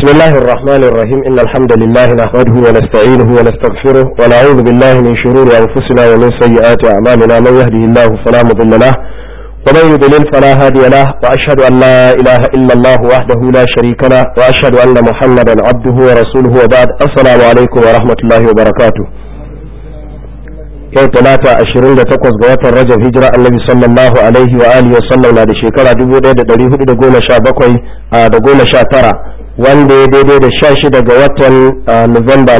بسم الله الرحمن الرحيم إن الحمد لله نحمده ونستعينه ونستغفره ونعوذ بالله من شرور أنفسنا ومن سيئات أعمالنا من يهده الله فلا مضل له ومن يضلل فلا هادي له وأشهد أن لا إله إلا الله وحده لا شريك له وأشهد أن محمدا عبده ورسوله وبعد السلام عليكم ورحمة الله وبركاته yau talata ashirin da takwas ga watan rajab hijira annabi sallallahu alaihi wa alihi wasallam na da shekara dubu ɗaya da ɗari hudu da goma sha bakwai da goma sha tara wanda ya daidai da sha shida ga watan Nuwamba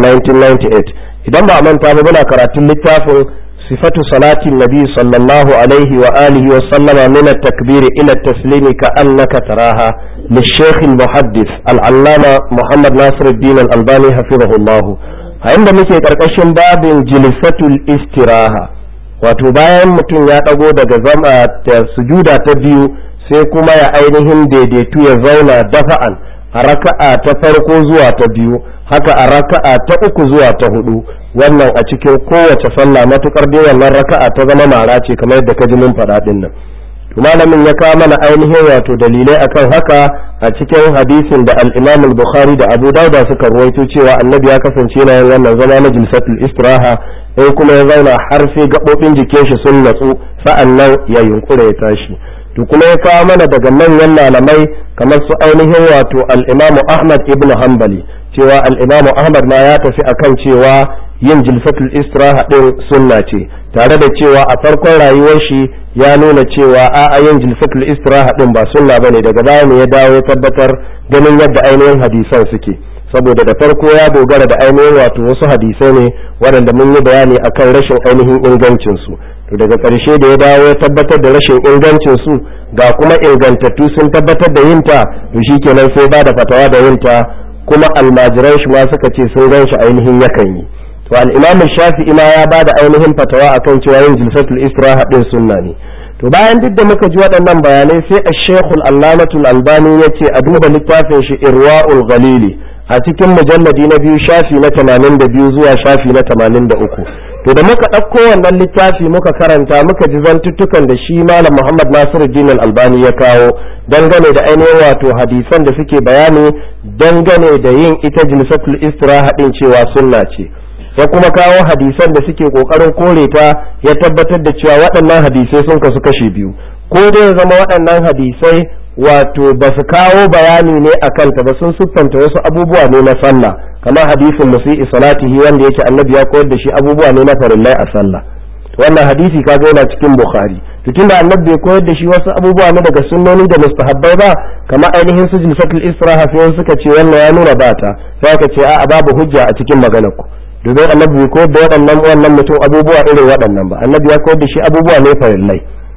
1998 idan ba a manta ba muna karatun littafin sifatu salatin nabi sallallahu alaihi wa alihi wa sallama min at-takbir ila at-taslimi ka annaka taraha للشيخ المحدث العلامة محمد ناصر الدين الألباني حفظه الله a inda muke karkashin babin jilisatul istiraha wato bayan mutum ya ɗago daga zama ta sujuda ta biyu sai kuma ya ainihin daidaitu ya zauna dafa'an a raka'a ta farko zuwa ta biyu haka a raka'a ta uku zuwa ta hudu wannan a cikin kowace sallah matukar dai wannan raka'a ta zama mara ce kamar yadda ka ji mun faɗa ɗin nan malamin ya kawo mana ainihin wato dalilai akan haka a cikin hadisin da al-Imam al-Bukhari da Abu Dawud suka ruwaito cewa Annabi ya kasance yana yin wannan zama na jilsatul istiraha sai kuma ya zauna har sai gabobin jikin shi sun natsu sa'annan ya yunkura ya tashi to kuma ya kawo mana daga manyan malamai kamar su ainihin wato al-Imam Ahmad ibn Hanbali cewa al-Imam Ahmad ma ya tafi akan cewa yin jilsatul istiraha din sunna ce tare da cewa a farkon rayuwar shi ya nuna cewa a yin jilsatul istiraha din ba sunna bane daga baya ne ya dawo ya tabbatar ganin yadda ainihin hadisan suke saboda da farko ya dogara da ainihin wato wasu hadisai ne waɗanda mun yi bayani akan rashin ainihin ingancin su to daga ƙarshe da ya dawo ya tabbatar da rashin ingancin su ga kuma ingantattu sun tabbatar da yinta to shikenan sai ba da fatawa da yinta kuma almajiran shi ma suka ce sun gan shi ainihin yakan yi to al-imam shafi'i ma ya bada ainihin fatawa akan cewa yin jilsatul istiraha din sunna ne to bayan duk da muka ji waɗannan bayanai sai ash-shaykh al-allamatul albani yace a duba littafin shi irwa'ul ghalili a cikin mujalladi na biyu shafi na 82 zuwa shafi na 83 to da muka ɗauko wannan littafi muka karanta muka ji zantuttukan da shi malam muhammad nasiruddin al-albani ya kawo dangane da ainihin wato hadisan da suke bayani dangane da yin ita jilsatul istiraha din cewa sunna ce ya kuma kawo hadisan da suke kokarin kore ta ya tabbatar da cewa waɗannan hadisai sun kasu kashe biyu ko dai ya zama waɗannan hadisai wato ba su kawo bayani ne a kanta ba sun siffanta wasu abubuwa ne na sallah kamar hadisin musi'i salatihi wanda yake annabi ya koyar da shi abubuwa ne na farillai a sallah wannan hadisi kaga yana cikin bukhari to tunda annabi bai koyar da shi wasu abubuwa ne daga sunnoni da mustahabbai ba kamar ainihin su jilsatul istiraha sai suka ce wannan ya nuna bata sai aka ce a'a babu hujja a cikin maganar ku domin annabi bai koyar da waɗannan wannan mutum abubuwa irin waɗannan ba annabi ya koyar da shi abubuwa ne farillai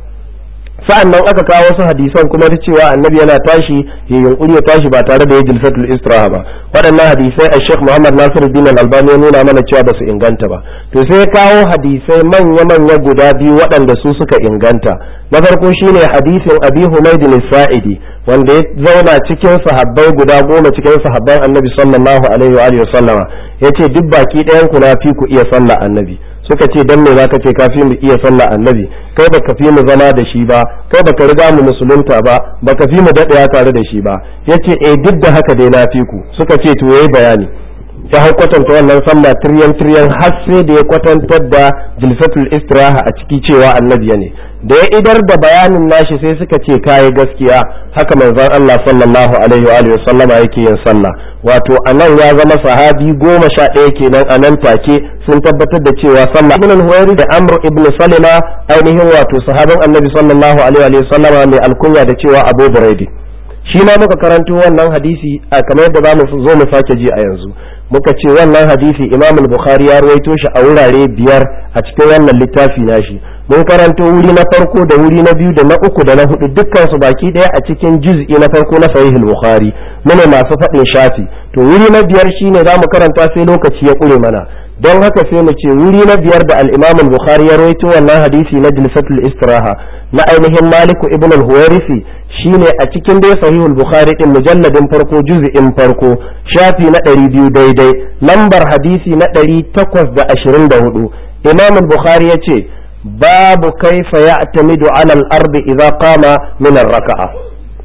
sa'an nan aka kawo wasu hadisan kuma da cewa annabi yana tashi ya yunkuri ya tashi ba tare da ya jilsatul istiraha ba waɗannan hadisai a sheikh muhammad nasiruddin al-albani ya nuna mana cewa ba su inganta ba to sai ya kawo hadisai manya-manya guda biyu waɗanda su suka inganta na farko shine hadisin abi humaydin sa'idi wanda ya zauna cikin sahabbai guda goma cikin sahabban annabi sallallahu alaihi wa sallama yace duk baki ɗayan ku na fi ku iya sallah annabi suka ce dan me zaka ce kafi mu iya sallah annabi kai baka fi mu zama da shi ba kai baka riga mu musulunta ba baka fi mu daɗaya tare da shi ba yace eh duk da haka dai na fi ku suka ce to yayi bayani ya hau kwatanta wannan sallah tiryan tiryan har sai da ya kwatantar da jilsatul istiraha a ciki cewa annabi ne da ya idar da bayanin nashi sai suka ce kayi gaskiya haka manzon Allah sallallahu alaihi wa alihi sallama yake yin sallah wato anan ya zama sahabi goma sha ɗaya kenan a nan take sun tabbatar da cewa sallah ibn al da amr ibn salima ainihin wato sahabin annabi sallallahu alaihi wa sallama mai alkunya da cewa abu buraidi shi ma muka karanto wannan hadisi a kamar yadda za mu zo mu sake ji a yanzu muka ce wannan hadisi imam al-bukhari ya ruwaito shi a wurare biyar a cikin wannan littafi nashi mun karanto wuri na farko da wuri na biyu da na uku da na hudu dukkan su baki daya a cikin juz'i na farko na sahih al-bukhari mune masu faɗin shafi to wuri na biyar shine za mu karanta sai lokaci ya ƙure mana don haka sai mu ce wuri na biyar da al-imam al-bukhari ya rawaito wannan hadisi na jilsatul istiraha na ainihin maliku ibn al-huwairisi shine a cikin dai sahihul bukhari din mujalladin farko juz'in farko shafi na ɗari biyu daidai lambar hadisi na ɗari takwas da ashirin da hudu imam al-bukhari ya ce babu kaifa ya'tamidu ala al-ardi idza qama min ar-raka'a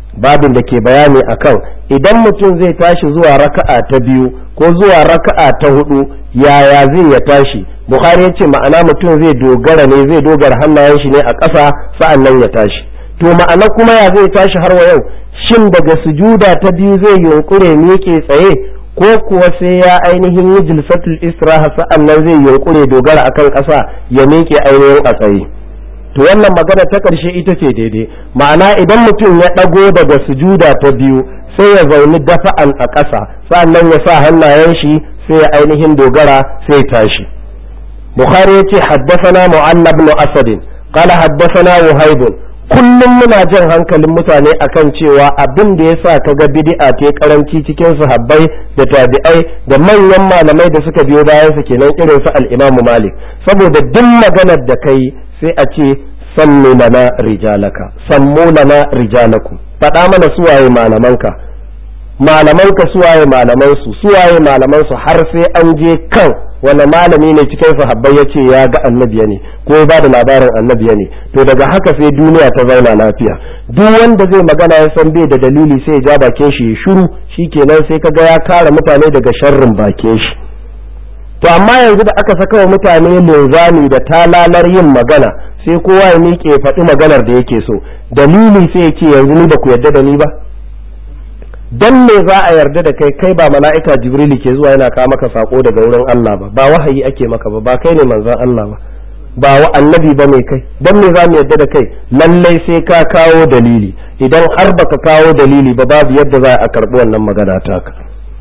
babin da ke bayani akan idan mutum zai tashi zuwa raka'a ta biyu ko zuwa raka'a ta hudu yaya zai ya tashi bukhari ya ce ma'ana mutum zai dogara ne zai dogara hannayen shi ne a ƙasa sa'an nan ya tashi to ma'ana kuma ya zai tashi har wa yau shin daga sujuda ta biyu zai yunkure miƙe tsaye ko kuwa sai ya ainihin yi jilsatul istiraha sa'an nan zai yunkure dogara akan ƙasa ya miƙe ainihin a tsaye to wannan magana ta ƙarshe ita ce daidai ma'ana idan mutum ya ɗago daga sujuda ta biyu sai ya zauni dafa'an a ƙasa sa'annan ya sa hannayen shi sai ya ainihin dogara sai ya tashi bukhari ya ce haddasana mu'alla ibn asad qala haddasana wahib kullum muna jan hankalin mutane akan cewa abin da yasa kaga bid'a ta karanci cikin sahabbai da tabi'ai da manyan malamai da suka biyo bayan su kenan irin su al-imam malik saboda duk maganar da kai sai a ce sammu lana rijalaka sammu lana rijalakum faɗa mana suwaye malamanka malamanka suwaye malamansu suwaye malamansu har sai an je kan wani malami ne cikin sahabbai ya ce ya ga annabiya ne ko ya bada labarin annabiya ne to daga haka sai duniya ta zauna lafiya duk wanda zai magana ya san bai da dalili sai ya ja bakin shi ya shiru shikenan sai kaga ya kare mutane daga sharrin bakin shi to amma yanzu da aka saka wa mutane linzami da talalar yin magana sai kowa ya miƙe faɗi maganar da yake so dalili sai ya ce yanzu ni ba ku yarda da ni ba dan me za a yarda da kai kai ba mala'ika jibrili ke zuwa yana kawo maka sako daga wurin Allah ba ba wahayi ake maka ba ba kai ne manzon Allah ba ba wa annabi ba mai kai dan me za mu yarda da kai lallai sai ka kawo dalili idan har baka kawo dalili ba babu yadda za a karbi wannan magana taka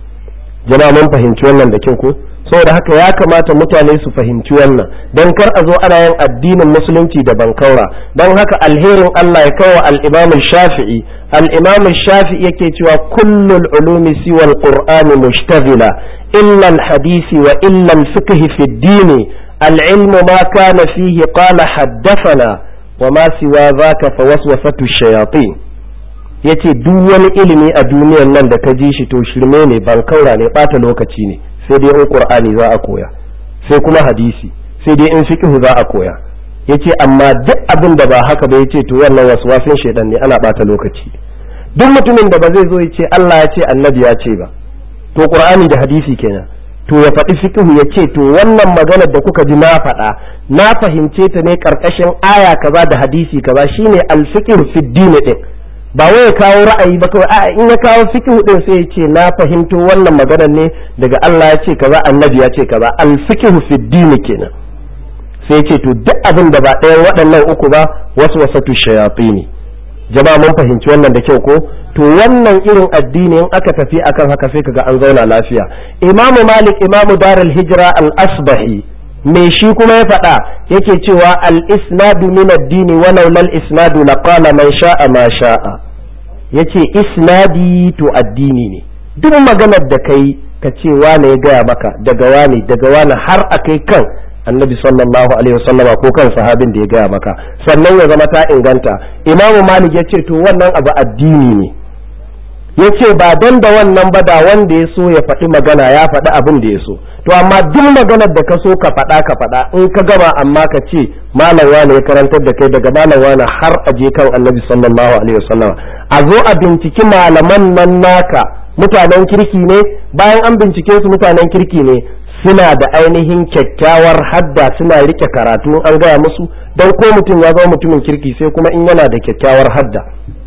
jama'a mun fahimci wannan da kyau ko saboda haka ya kamata mutane su fahimci wannan don kar a zo ana yin addinin musulunci da bankaura don haka alherin Allah ya kawo al-Imam Shafi'i al-Imam Shafi'i yake cewa kullul ulumi siwa al-Qur'ani mushtaghila illa al-hadisi wa illa al-fiqh fi ad-din al-ilm ma kana fihi qala haddathana wa ma siwa dhaka fa waswasatu shayatin yace duk wani ilimi a duniyar nan da ka ji shi to shirme ne bankaura ne bata lokaci ne sai dai in qur'ani za a koya sai kuma hadisi sai dai in fiqh za a koya yace amma duk abin da ba haka ba yace to wannan waswasin shedan ne ana bata lokaci duk mutumin da ba zai zo yace Allah ya ce annabi ya ce ba to qur'ani da hadisi kenan to ya faɗi fiqh ya ce to wannan maganar da kuka ji na faɗa na fahimce ta ne karkashin aya kaza da hadisi kaza shine al-fiqh fi din din ba wai ya kawo ra'ayi ba kawai a in ya kawo fiqh din sai ya ce na fahimto wannan maganar ne daga Allah ya ce kaza annabi ya ce kaza al fiqh fi din kenan sai ya ce to duk abin da ba ɗayan waɗannan uku ba wasu wasatu shayatini jama'a mun fahimci wannan da kyau ko to wannan irin addini in aka tafi akan haka sai kaga an zauna lafiya imamu malik imamu darul hijra al asbahi me shi kuma ya faɗa yake cewa al-isnadu min ad-dini wa laula al-isnadu laqala man sha'a ma sha'a yace isnadi to addini ne duk maganar da kai ka ce wane ya gaya maka daga wane daga wane har akai kan annabi sallallahu alaihi wasallama ko kan sahabin da ya gaya maka sannan ya zama ta inganta imamu malik ya ce to wannan abu addini ne ya ce ba don da wannan ba da wanda ya so ya faɗi magana ya faɗi abin da ya so to amma duk maganar da ka so ka faɗa ka faɗa in ka gama amma ka ce malam wani ya karantar da kai daga malam wani har a je kan annabi sallallahu alaihi wasallam a zo a binciki malaman nan naka mutanen kirki ne bayan an bincike su mutanen kirki ne suna da ainihin kyakkyawar hadda suna rike karatu an gaya musu don ko mutum ya zama mutumin kirki sai kuma in yana da kyakkyawar hadda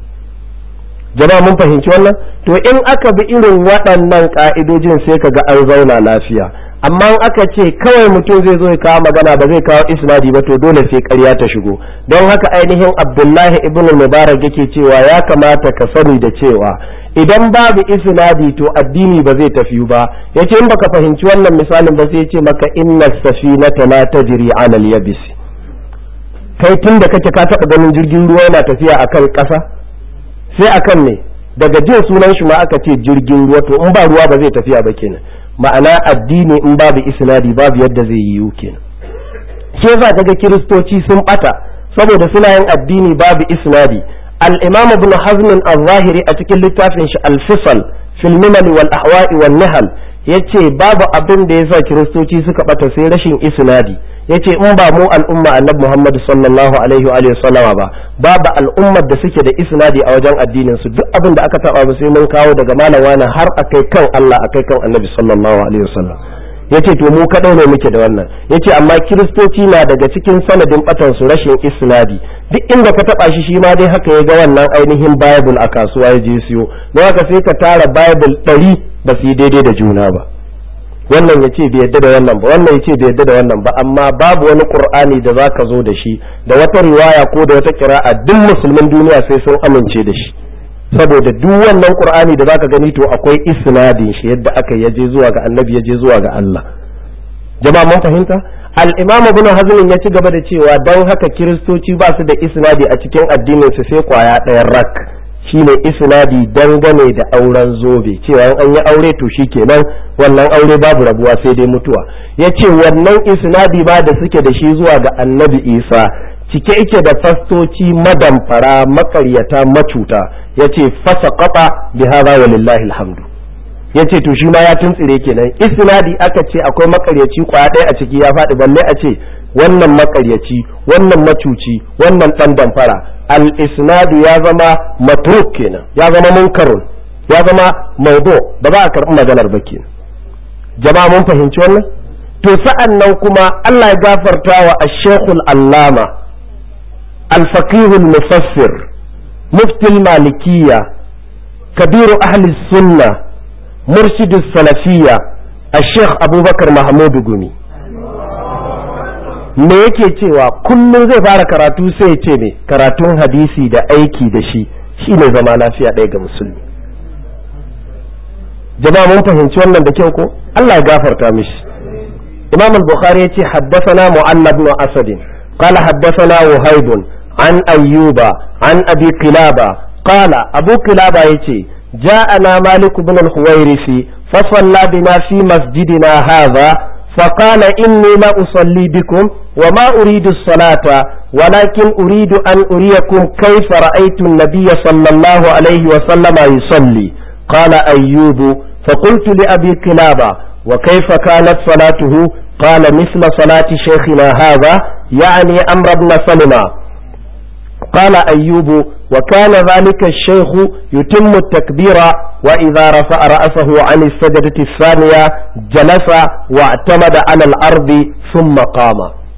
jama'a mun fahimci wannan to in aka bi irin waɗannan ƙa'idojin sai ka ga an zauna lafiya amma in aka ce kawai mutum zai zo ya kawo magana ba zai kawo isnadi ba to dole sai ƙarya ta shigo don haka ainihin abdullahi ibn mubarak yake cewa ya kamata ka sani da cewa idan babu isnadi to addini ba zai tafi ba yace in baka fahimci wannan misalin ba sai ya ce maka inna safinata la tajri ala al-yabis kai tun da kake ka taɓa ganin jirgin ruwa yana tafiya akan ƙasa sai akan ne daga jin sunan shi ma aka ce jirgin ruwa to in ba ruwa ba zai tafiya ba kenan ma'ana addini in babu isnadi babu yadda zai yiwu kenan shi yasa kaga kiristoci sun bata saboda suna yin addini babu isnadi al-imam ibn hazm al-zahiri a cikin littafin shi al-fisal fil milal wal ahwa'i wal nahal yace babu abin da yasa kiristoci suka bata sai rashin isnadi yace in ba mu al'umma annabi Muhammad sallallahu alaihi wa alihi sallama ba babu al'ummar da suke da isnadi a wajen addinin su duk abin da aka taba ba sai mun kawo daga malam wani har akai kan Allah akai kan annabi sallallahu alaihi wasallam yace to mu kadai ne muke da wannan yace amma kiristoci na daga cikin sanadin batan su rashin isnadi duk inda ka taba shi shi ma dai haka ya ga wannan ainihin bible a kasuwa ya je siyo don haka sai ka tara bible ɗari ba su yi daidai da juna ba wannan ya ce bai yadda da wannan ba wannan ya ce bai yadda da wannan ba amma babu wani qur'ani da za ka zo da shi da wata riwaya ko da wata kira'a duk musulmin duniya sai sun amince da shi saboda duk wannan qur'ani da zaka gani to akwai isnadin shi yadda aka yaje zuwa ga annabi yaje zuwa ga Allah jama'a mun fahimta al-imam ibn hazm ya ci gaba da cewa dan haka kiristoci ba su da isnadi a cikin addinin su sai kwaya ɗayan rak shine isnadi dangane da auren zobe cewa an yi aure to shikenan wannan aure babu rabuwa sai dai mutuwa yace wannan isnadi ba da suke da shi zuwa ga annabi isa cike yake da fastoci madamfara makaryata macuta yace fasa kafa bi hadha walillahi alhamdu yace to shi ma ya tuntsire kenan isnadi aka ce akwai makaryaci kwaya ɗaya a ciki ya faɗi balle a ce wannan makaryaci wannan macuci wannan ɗan damfara al isnadu ya zama matruk kenan ya zama munkarun ya zama maudu ba za a karɓi maganar ba kenan jama'a mun fahimci wannan to sa'an nan kuma Allah ya gafarta wa ash-shaykhul allama al-faqih al-mufassir mufti al-malikiyya kabiru ahli sunna مرشد السلفية الشيخ أبو بكر محمود gumi me yake cewa kullum zai fara karatu sai ya ce me karatun hadisi da aiki da shi shine zama lafiya ɗaya ga musulmi jama'a mun fahimci wannan da kyau ko Allah ya gafarta mishi imam al-bukhari ya ce haddathana mu'allab ibn asad qala haddathana wahib an ayyuba an abi qilaba qala abu qilaba yace جاءنا مالك بن الحويرث فصلى بنا في مسجدنا هذا فقال إني لا أصلي بكم وما أريد الصلاة ولكن أريد أن أريكم كيف رأيت النبي صلى الله عليه وسلم يصلي قال أيوب فقلت لأبي كلابة وكيف كانت صلاته قال مثل صلاة شيخنا هذا يعني أمر بن سلمة قال أيوب وكان ذلك الشيخ يتم التكبير وإذا رفع رأسه عن السجدة الثانية جلس واعتمد على الأرض ثم قام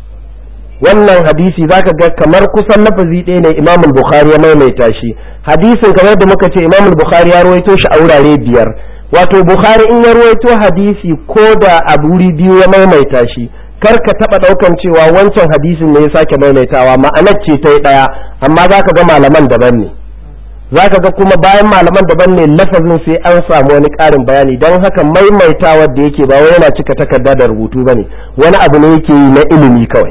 wannan hadisi zaka ga kamar kusan lafazi ɗaya ne Imam Bukhari ya maimaita shi hadisin kamar da muka ce Imam Bukhari ya rawaito shi a wurare biyar wato Bukhari in ya rawaito hadisi ko da a wuri biyu ya maimaita shi kar ka taba daukan cewa wancan hadisin ne ya sake maimaitawa ma'anar ce ta yi daya amma zaka ga malaman daban ne zaka ga kuma bayan malaman daban ne lafazin sai an samu wani karin bayani don haka maimaitawar da yake ba wai yana cika takarda da rubutu bane wani abu ne yake yi na ilimi kawai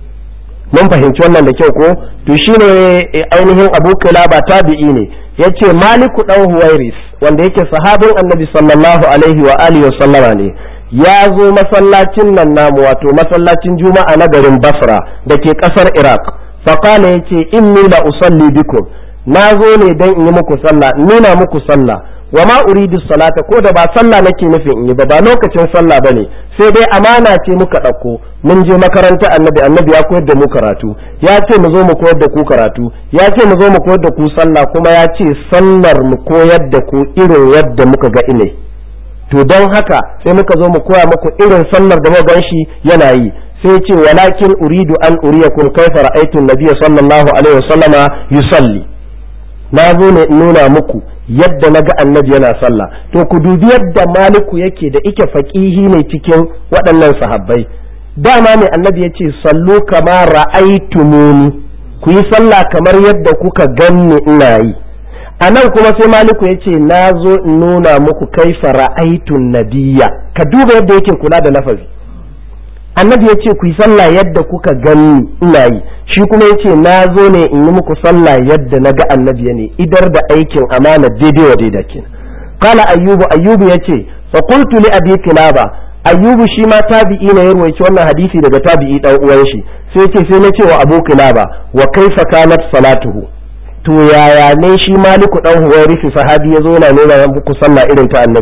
mun fahimci wannan da kyau ko to shine ainihin Abu Kilaba tabi'i ne yace Maliku dan Huwairis wanda yake sahabin Annabi sallallahu alaihi wa alihi wa sallama ne ya zo masallacin nan namu wato masallacin juma'a na garin basra da ke kasar iraq faƙala ya ce inni la usalli bikum na zo ne don in yi muku sallah nuna muku sallah wa ma uridu salata ko da ba sallah nake nufin in yi ba ba lokacin sallah bane sai dai amana ce muka ɗauko mun je makaranta annabi annabi ya koyar da mu karatu ya ce mu zo mu koyar da ku karatu ya ce mu zo mu koyar da ku sallah kuma ya ce sallar mu koyar da ku irin yadda muka ga ine to don haka sai muka zo mu koya muku irin sallar da muka shi yana yi sai ce walakin uridu an uriyakum kaifa ra'aytu an-nabiy sallallahu alaihi wasallama yusalli na zo ne in nuna muku yadda na ga annabi yana sallah to ku dubi yadda maliku yake da ike faqihi ne cikin waɗannan sahabbai dama ne annabi ya ce sallu kama ra'aytumuni ku yi sallah kamar yadda kuka ganni ina yi a nan kuma sai maliku ya ce na zo in nuna muku kaifa ra'aitun nabiya ka duba yadda yake kula da lafazi annabi ya ce ku yi sallah yadda kuka gani ina yi shi kuma ya ce na zo ne in yi muku sallah yadda na ga annabi ne idar da aikin amana daidai wa daidai kenan kala ayyubu ayyubu ya ce fa qultu li abi kilaba ayyubu shi ma tabi'i ne ya ruwaici wannan hadisi daga tabi'i dan uwan shi sai ce sai na ce wa abu kilaba wa kaifa kanat salatuhu to yaya ne shi maliku dan huwairisi sahabi ya zo na nuna muku sallah irin ta annabi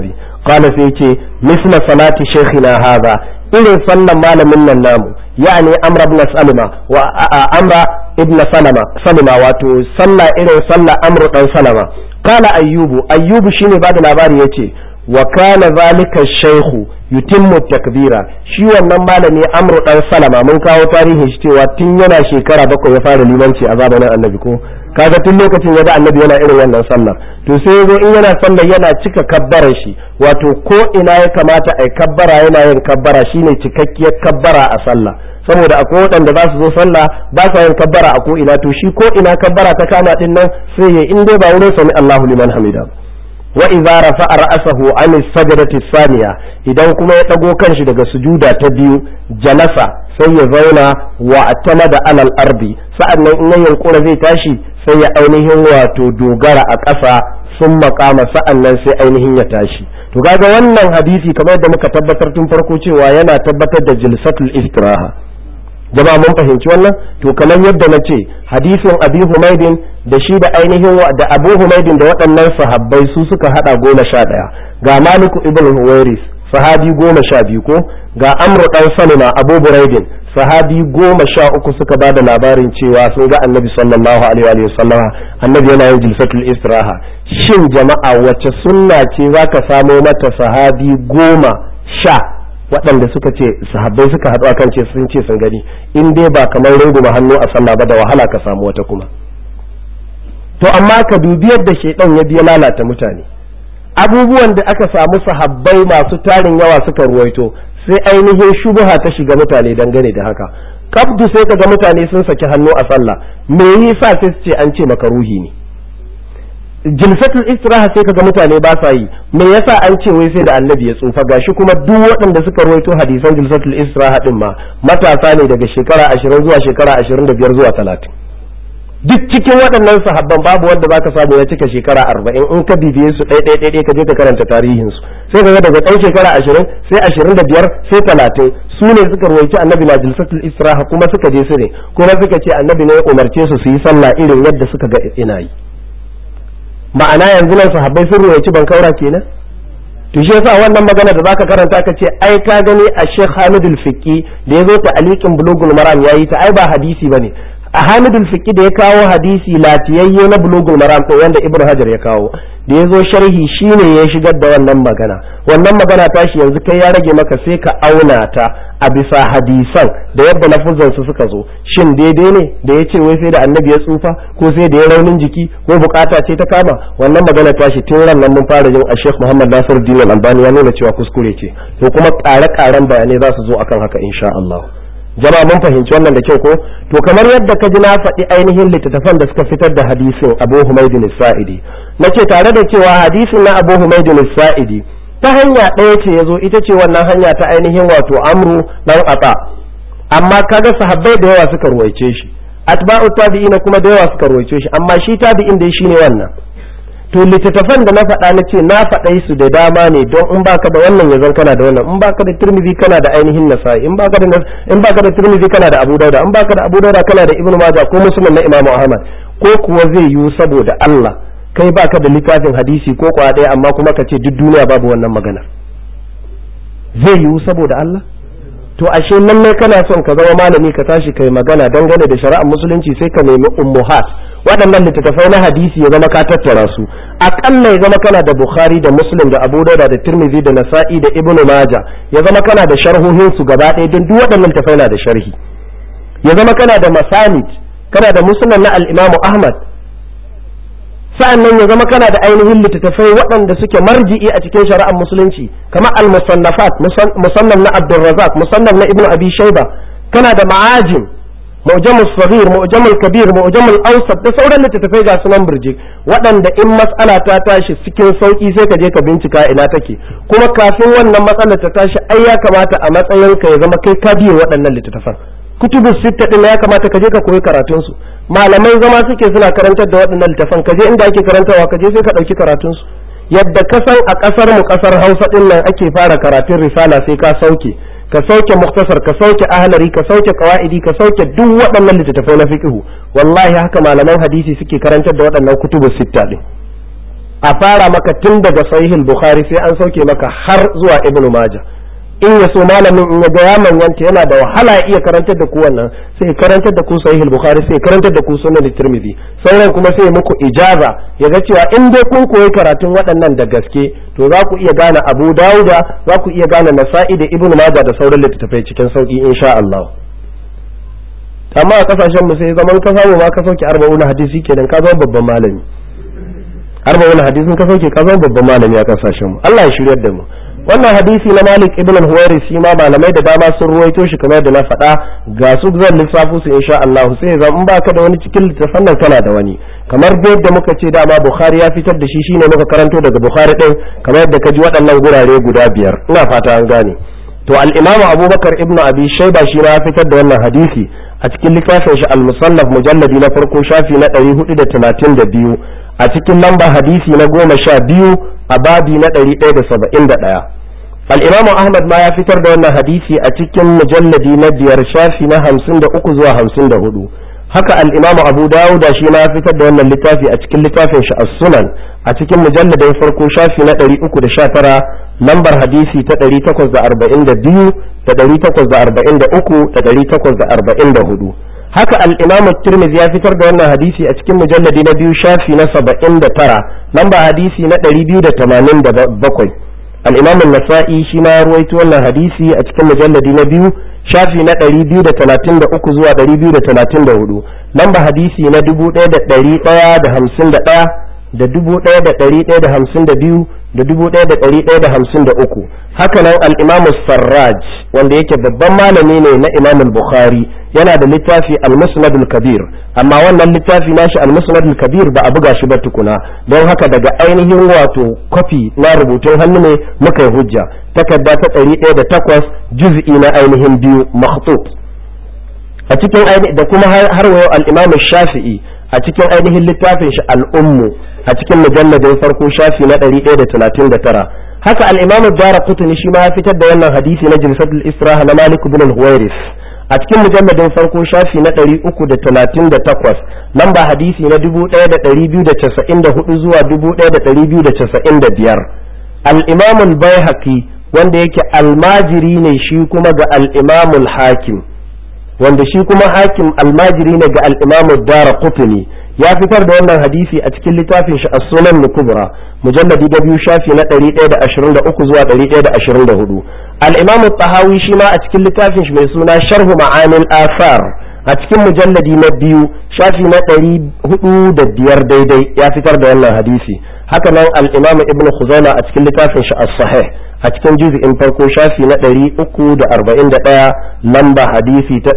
qala sai yace misla salati shaykhina hadha irin sallan malamin nan namu yani amra ibn salama wa amra ibn salama salama wato sallah irin sallah amru dan salama qala ayyubu ayyubu shine bada labari yace wa kana zalika shaykhu yutimmu takbira shi wannan malami amru dan salama mun kawo tarihin shi cewa tun yana shekara bakwai ya fara limanci a zamanin annabi ko kaga tun lokacin ya ga annabi yana irin wannan sallar to sai yazo in yana sallar yana cika kabbarar shi wato ko ina ya kamata ai kabbara yana yin kabbara shine cikakkiyar kabbara a sallah saboda akwai waɗanda za su zo sallah ba sa yin kabbara a ko ina to shi ko ina kabbara ta kama din nan sai ya in dai ba wurin sami Allahu liman hamida wa idza rafa'a ra'sahu an as-sajdati thaniya idan kuma ya dago kanshi daga sujuda ta biyu jalasa sai ya zauna wa atamada alal ardi sa'annan in ya yunkura zai tashi sai ya ainihin wato dogara a ƙasa sun makama sa'annan sai ainihin ya tashi to kaga wannan hadisi kamar yadda muka tabbatar tun farko cewa yana tabbatar da jilsatul istiraha jama'a mun fahimci wannan to kamar yadda na ce hadisin abi humaidin da shi da ainihin da abu humaidin da waɗannan sahabbai su suka hada goma sha ɗaya ga maliku ibn huwairis sahabi goma sha biyu ko ga amru dan salima abu buraidin sahabi goma sha uku suka ba da labarin cewa sun ga annabi sallallahu alaihi wa sallama annabi yana yin jilsatul istiraha shin jama'a wace sunna ce zaka samo mata sahabi goma sha waɗanda suka ce sahabbai suka haɗu akan ce sun ce sun gani in dai ba kamar runguma hannu a sallah ba da wahala ka samu wata kuma to amma ka dubi yadda shaidan ya biya lalata mutane abubuwan da aka samu sahabbai masu tarin yawa suka ruwaito sai ainihin shubuha ta shiga mutane dangane da haka kabdu sai ka ga mutane sun saki hannu a sallah me yasa sai su ce an ce maka ruhi ne jilsatul istiraha sai kaga mutane ba sa yi me yasa an ce wai sai da annabi ya tsufa gashi kuma duk waɗanda suka rawaito hadisan jilsatul istiraha din ma matasa ne daga shekara 20 zuwa shekara 25 zuwa 30 duk cikin waɗannan sahabban babu wanda baka samu ya cika shekara 40 in ka bibiye su ɗaya ɗaya ɗaya ka je ka karanta tarihin su sai kaga daga ɗan shekara 20 sai 25 sai 30 su ne suka rawaito annabi na jilsatul istiraha kuma suka je su ne kuma suka ce annabi ne ya umarce su su yi sallah irin yadda suka ga ina yi ma'ana yanzu nan sahabbai sun ruwaici ban kaura kenan to shi yasa wannan magana da zaka karanta ka ce ai ka gani a Sheikh Hamid al-Fiqi da yazo ta aliqin bulugul maram yayi ta ai ba hadisi bane a Hamid al-Fiqi da ya kawo hadisi latiyayye na bulugul maram to wanda Ibn Hajar ya kawo da yazo sharhi shine ya shigar da wannan magana wannan magana tashi yanzu kai ya rage maka sai ka auna ta a bisa hadisan da yadda lafuzan su suka zo shin daidai ne da ya ce wai sai da annabi ya tsufa ko sai da ya raunin jiki ko bukata ce ta kama wannan magana tashi tun ran nan mun fara jin a Sheikh Muhammad Nasir Din Al-Albani ya nuna cewa kuskure ce to kuma ƙare-ƙaren bayanai za su zo akan haka insha Allah jama'a mun fahimci wannan da kyau ko to kamar yadda ka ji na faɗi ainihin littattafan da suka fitar da hadisin Abu Humayd Sa'idi nace tare da cewa hadisin na Abu Humayd Sa'idi ta hanya ɗaya ce ya zo ita ce wannan hanya ta ainihin wato amru dan ata amma kaga sahabbai da yawa suka ruwaice shi atba'u tabi'ina kuma da yawa suka ruwaice shi amma shi tabi'in dai shine wannan to littattafan da na faɗa na ce na faɗai su da dama ne don in baka da wannan ya zan kana da wannan in baka da tirmidhi kana da ainihin nasa'i in baka da in baka da tirmidhi kana da abu dauda in baka da abu dauda kana da ibnu majah ko muslim na imamu ahmad ko kuwa zai yiwu saboda Allah kai baka da littafin hadisi ko kwa ɗaya amma kuma ka ce duk duniya babu wannan magana zai yiwu saboda Allah to ashe lallai kana son ka zama malami ka tashi kai magana dangane da shari'ar musulunci sai ka nemi ummuhat waɗannan littattafai na hadisi ya zama ka tattara su aƙalla ya zama kana da bukhari da muslim da abu dauda da tirmidhi da nasa'i da ibnu maja ya zama kana da sharhohin su gaba ɗaya don duk waɗannan littattafai na da sharhi ya zama kana da masanid kana da musnad na al-imamu ahmad sa'annan ya zama kana da ainihin littattafai waɗanda suke marji'i a cikin shari'ar musulunci kamar al-musannafat musannaf na Abdulrazak musannaf na Ibn Abi Shayba kana da ma'ajim mu'jamul saghir mu'jamul kabir mu'jamul awsat da sauran littattafai ga sunan burjik waɗanda in mas'ala ta tashi cikin sauki sai ka je ka bincika ina take kuma kafin wannan matsalar ta tashi ai ya kamata a matsayin ka ya zama kai ka biye waɗannan littattafan kutubu sitta din ya kamata ka je ka koyi karatun su malamai zama suke suna karantar da waɗannan littafan ka je inda ake karantawa ka je sai ka ɗauki karatun su yadda ka san a ƙasar mu ƙasar Hausa din nan ake fara karatun risala sai ka sauke ka sauke muktasar ka sauke ahlari ka sauke qawaidi ka sauke duk waɗannan littattafai na fiqhu wallahi haka malaman hadisi suke karantar da waɗannan kutubu sitta din a fara maka tun daga sahihul bukhari sai an sauke maka har zuwa ibnu majah in ya so malamin in ya ga ya manyanta yana da wahala ya iya karantar da ku wannan sai ya karantar da ku sahihul bukhari sai ya karantar da ku sunan tirmidhi sauran kuma sai muku ijaza ya ga cewa in dai kun koyi karatun waɗannan da gaske to za ku iya gane abu dauda za ku iya gane nasa'i da ibnu majah da sauran littattafai cikin sauki insha Allah amma a kasashen mu sai zaman ka samu ma ka sauke arba'una hadisi kenan ka zama babban malami arba'una hadisin ka sauke ka zama babban malami a kasashen mu Allah ya shiryar da mu wannan hadisi na Malik ibn al-Huwairi shi ma malamai da dama sun ruwaito shi kamar da na faɗa ga su zan lissafo su insha Allah sai zan in baka da wani cikin littafan nan kana da wani kamar da yadda muka ce dama Bukhari ya fitar da shi shine muka karanto daga Bukhari din kamar yadda ka ji waɗannan gurare guda biyar ina fata an gane to al-Imam Abubakar ibn Abi Shayba shi ma ya fitar da wannan hadisi a cikin littafin shi al-Musannaf mujalladi na farko shafi na 432 a cikin lamba hadisi na goma sha biyu a babi na ɗari ɗaya da saba'in da ɗaya al'imamu ahmad ma ya fitar da wannan hadisi a cikin mujalladi na biyar shafi na hamsin da uku zuwa hamsin da hudu haka al'imamu abu dawuda shi ma ya fitar da wannan littafi a cikin littafin shi as-sunan a cikin mujalladin farko shafi na ɗari uku da sha tara lambar hadisi ta ɗari takwas da arba'in da biyu da ɗari takwas da arba'in da uku da ɗari takwas da arba'in da hudu haka al-imam tirmidhi ya fitar da wannan hadisi a cikin mujalladi na biyu shafi na saba'in da tara lamba hadisi na ɗari biyu da tamanin da bakwai al-imam nasa'i shi ma ya ruwaito wannan hadisi a cikin mujalladi na biyu shafi na ɗari biyu da talatin da uku zuwa ɗari biyu da talatin da hudu lamba hadisi na dubu ɗaya da ɗari ɗaya da hamsin da ɗaya da dubu ɗaya da ɗari ɗaya da hamsin da biyu da dubu ɗaya da ɗari ɗaya da hamsin da uku hakanan al-imam sarraj wanda yake babban malami ne na imam bukhari yana da littafi al-musnad al-kabir amma wannan littafi nashi al-musnad al-kabir ba a buga shi ba tukuna don haka daga ainihin wato kwafi na rubutun hannu ne muka yi hujja takarda ta ɗari ɗaya da takwas juz'i na ainihin biyu makhtut a cikin da kuma har wayo al-imam shafi'i a cikin ainihin littafin shi al-ummu a cikin mujalladin farko shafi na 139 haka al-imam ad-darqutni shi ma ya fitar da wannan hadisi na jilsatul israha na malik ibn al-huwairis a cikin mujalladin farko shafi na 338 lamba hadisi na 1294 zuwa 1295 al-imam al-baihaqi wanda yake almajiri ne shi kuma ga al-imam al-hakim wanda shi kuma hakim almajiri ne ga al-imam ad-darqutni ya fitar da wannan hadisi a cikin littafin shi as-sunan kubra mujalladi da biyu shafi na 123 zuwa 124 al-imam at-tahawi shi ma a cikin littafin shi mai suna sharh ma'anil athar a cikin mujalladi na biyu shafi na 405 daidai ya fitar da wannan hadisi haka nan al-imam ibn khuzaima a cikin littafin shi as-sahih a cikin juz'in farko shafi na 341 lamba hadisi ta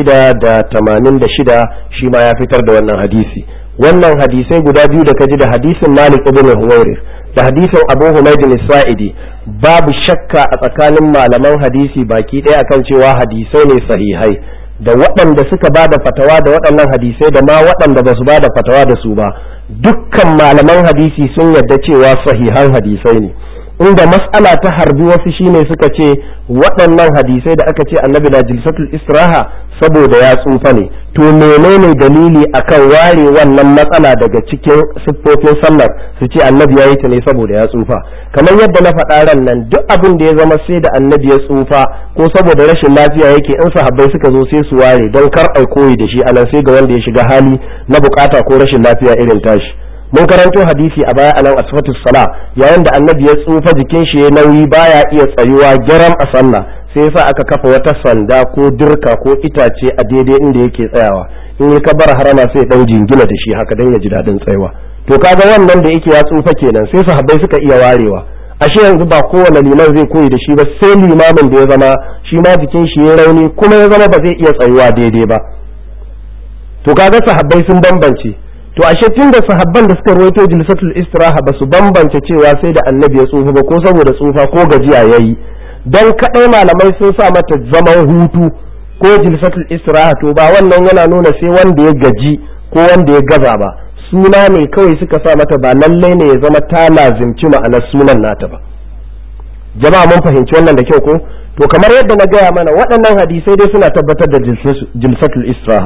686 shi ma ya fitar da wannan hadisi wannan hadisai guda biyu da kaji da hadisin Malik ibn Huwairith da hadisin Abu Humayd al-Sa'idi babu shakka a tsakanin malaman hadisi baki ɗaya akan cewa hadisai ne sahihai da waɗanda suka ba da fatawa da waɗannan hadisai da ma waɗanda ba su ba da fatawa da su ba dukkan malaman hadisi sun yarda cewa sahihan hadisai ne inda mas'ala ta harbi wasu shine suka ce waɗannan hadisai da aka ce annabi na jilsatul istiraha saboda ya tsufa ne to menene dalili akan ware wannan matsala daga cikin siffofin sallar su ce annabi ya yi ta ne saboda ya tsufa kamar yadda na faɗa ran nan duk abin da ya zama sai da annabi ya tsufa ko saboda rashin lafiya yake in sahabbai suka zo sai su ware don kar ai koyi da shi anan sai ga wanda ya shiga hali na bukata ko rashin lafiya irin tashi mun karanto hadisi a baya anan asfatu sala yayin da annabi ya tsufa jikin shi ya nauyi baya iya tsayuwa gyaram a sallah sai yasa aka kafa wata sanda ko dirka ko itace a daidai inda yake tsayawa in ya kabar harama sai dan jingina da shi haka dan ya ji dadin tsayawa to kaga wannan da yake ya tsufa kenan sai sahabbai suka iya warewa ashe yanzu ba kowane liman zai koyi da shi ba sai limamin da ya zama shi ma jikin shi ya rauni kuma ya zama ba zai iya tsayuwa daidai ba to kaga sahabbai sun bambance to ashe tun da sahabban da suka ruwaito jilsatul istiraha ba su bambance cewa sai da annabi ya tsufa ba ko saboda tsufa ko gajiya yayi dan kadai malamai sun sa mata zaman hutu ko jilsatul istiraha to ba wannan yana nuna sai wanda ya gaji ko wanda ya gaza ba suna ne kawai suka sa mata ba lallai ne ya zama ta lazimci ma'anar sunan nata ba jama'a mun fahimci wannan da kyau ko to kamar yadda na gaya mana waɗannan hadisai dai suna tabbatar da jilsatul istiraha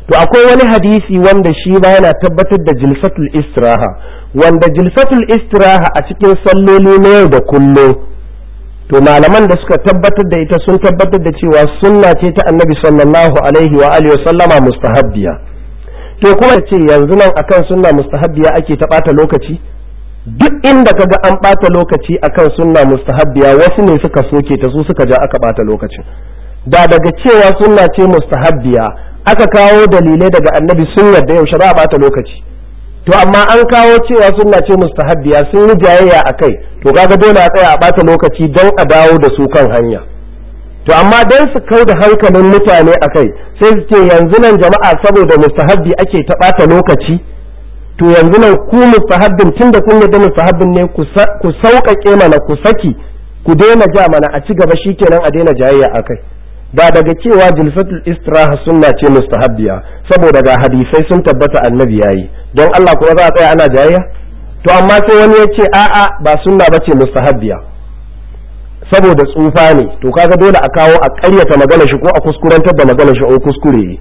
to akwai wani hadisi wanda shi ba yana tabbatar da jilsatul istiraha wanda jilsatul istiraha a cikin salloli na yau da kullum to malaman da suka tabbatar da ita sun tabbatar da cewa sunna ce ta annabi sallallahu alaihi wa alihi sallama mustahabbiya to kuma ce yanzu nan akan sunna mustahabbiya ake ta bata lokaci duk inda kaga an bata lokaci akan sunna mustahabbiya wasu ne suka soke ta su suka ja aka bata lokacin da daga cewa sunna ce mustahabbiya aka kawo dalilai daga annabi sun yarda yaushe za a bata lokaci to amma an kawo cewa sunna ce mustahabbiya sun yi jayayya a kai to kaga dole a tsaya a bata lokaci don a dawo da su kan hanya to amma don su kau da hankalin mutane a kai sai su ce yanzu nan jama'a saboda mustahabbi ake ta bata lokaci to yanzu nan ku mustahabbin tun da kun yarda mustahabbin ne ku sauƙaƙe mana ku saki ku daina ja mana a ci gaba shikenan a daina jayayya a kai ba daga cewa jilsatul istiraha sunna ce mustahabbiya saboda ga hadisai sun tabbata annabi yayi don Allah kuma za a tsaya ana jayayya to amma sai wani ya ce a'a ba sunna bace mustahabbiya saboda tsufa ne to kaga dole a kawo a ƙaryata magana shi ko a kuskurantar da magana shi ko kuskure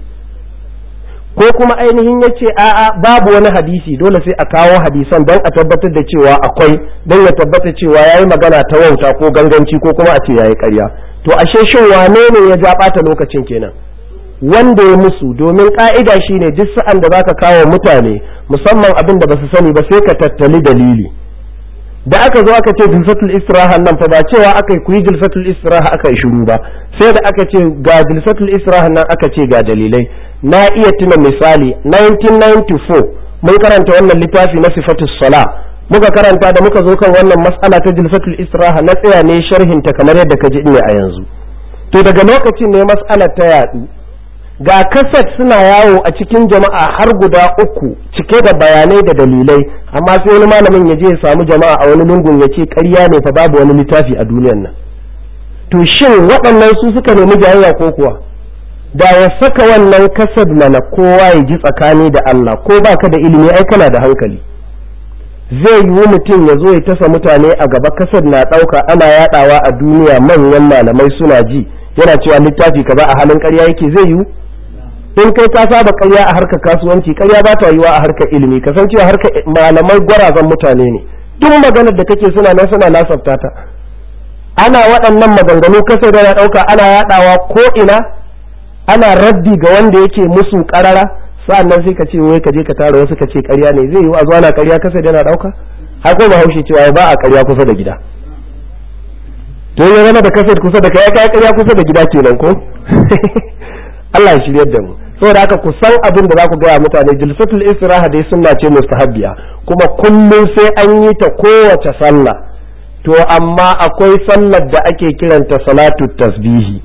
ko kuma ainihin ya ce a'a babu wani hadisi dole sai a kawo hadisan don a tabbatar da cewa akwai don ya tabbata cewa yayi magana ta wauta ko ganganci ko kuma a ce yayi ƙarya to ashe shin wane ne ya ja ɓata lokacin kenan wanda ya musu domin ka'ida shine duk sa'an da zaka kawo mutane musamman abin da basu sani ba sai ka tattali dalili da aka zo aka ce jilsatul istiraha nan fa ba cewa aka yi jilsatul istiraha aka yi shiru ba sai da aka ce ga jilsatul istiraha nan aka ce ga dalilai na iya tuna misali 1994 mun karanta wannan littafi na sifatus sala muka karanta da muka zo kan wannan mas'ala ta jilsatul istiraha na tsaya ne sharhin ta kamar yadda ka ji ne a yanzu to daga lokacin ne mas'alar ta yadu ga kaset suna yawo a cikin jama'a har guda uku cike da bayanai da dalilai amma sai wani malamin ya je ya samu jama'a a wani lungun ya ce ƙarya ne fa babu wani littafi a duniyar nan to shin waɗannan su suka nemi jayayya ko kuwa da ya saka wannan kasad mana kowa ya ji tsakani da Allah ko baka da ilimi ai kana da hankali zai yiwu mutum ya zo ya tasa mutane a gaba kasad na ɗauka ana yaɗawa a duniya manyan malamai suna ji yana cewa littafi kaza a halin ƙarya yake zai yiwu in kai ka saba ƙarya a harkar kasuwanci ƙarya ba ta yiwa a harkar ilimi kasancewa harkar malamai gwarazan mutane ne duk maganar da kake suna nan suna lasafta ta ana waɗannan maganganu kasa da ya ɗauka ana yaɗawa ko ina ana raddi ga wanda yake musu ƙarara sa'annan sai ka ce wai ka je ka tara wasu ka ce ƙarya ne zai yiwu a zuwa na ƙarya kasa da yana ɗauka har ko bahaushe cewa ba a ƙarya kusa da gida to ya zama da kaset kusa da kai kai ƙarya kusa da gida kenan ko Allah ya shiryar da mu saboda haka ku san abin da za ku gaya mutane jilsatul istiraha dai sunna ce mustahabbiya kuma kullum sai an yi ta kowace sallah to amma akwai sallar da ake kiranta salatu tasbihi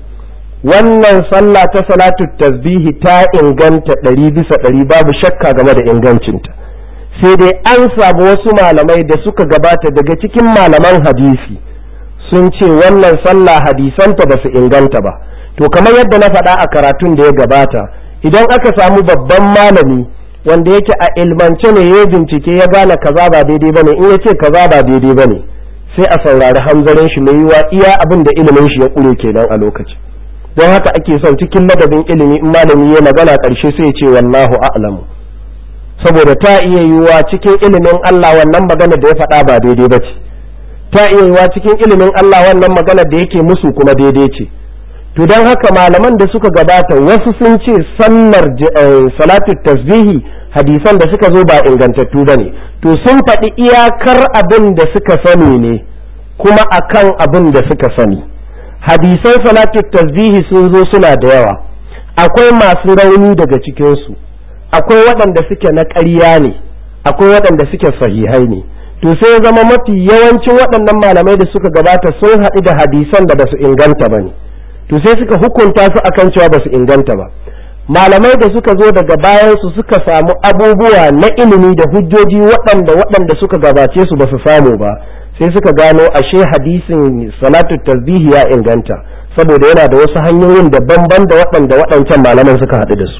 wannan sallah ta salatu tasbihi ta inganta ɗari bisa ɗari babu shakka game da ingancinta sai dai an samu wasu malamai da suka gabata daga cikin malaman hadisi sun ce wannan sallah hadisanta ba su inganta ba to kamar yadda na faɗa a karatun da ya gabata idan aka samu babban malami wanda yake a ilmance ne ya bincike ya gane kaza ba daidai bane in ya ce kaza ba daidai bane sai a saurari hanzarin shi mai yiwa iya abin da ilimin shi ya ƙure kenan a lokaci don haka ake son cikin ladabin ilimi in malami ya magana ƙarshe sai ya ce wallahu a'lamu saboda ta iya yiwuwa cikin ilimin Allah wannan magana da ya faɗa ba daidai ba ce ta iya yiwuwa cikin ilimin Allah wannan magana da yake musu kuma daidai ce to don haka malaman da suka gabata wasu sun ce sallar salatu tasbihi hadisan da suka zo ba ingantattu ba ne to sun faɗi iyakar abin da suka sani ne kuma akan abin da suka sani hadisan salatu tasbihi sun zo suna da yawa akwai masu rauni daga cikinsu akwai waɗanda suke na ƙarya ne akwai waɗanda suke sahihai ne to sai ya zama mafi yawancin waɗannan malamai da suka gabata sun haɗu da hadisan da ba su inganta ba ne to sai suka hukunta su akan cewa ba su inganta ba malamai da suka zo daga bayan su suka samu abubuwa na ilimi da hujjoji waɗanda waɗanda suka gabace su ba su samu ba sai suka gano ashe hadisin salatu tasbihi ya inganta saboda yana da wasu hanyoyin daban-ban da waɗanda waɗancan malaman suka haɗu da su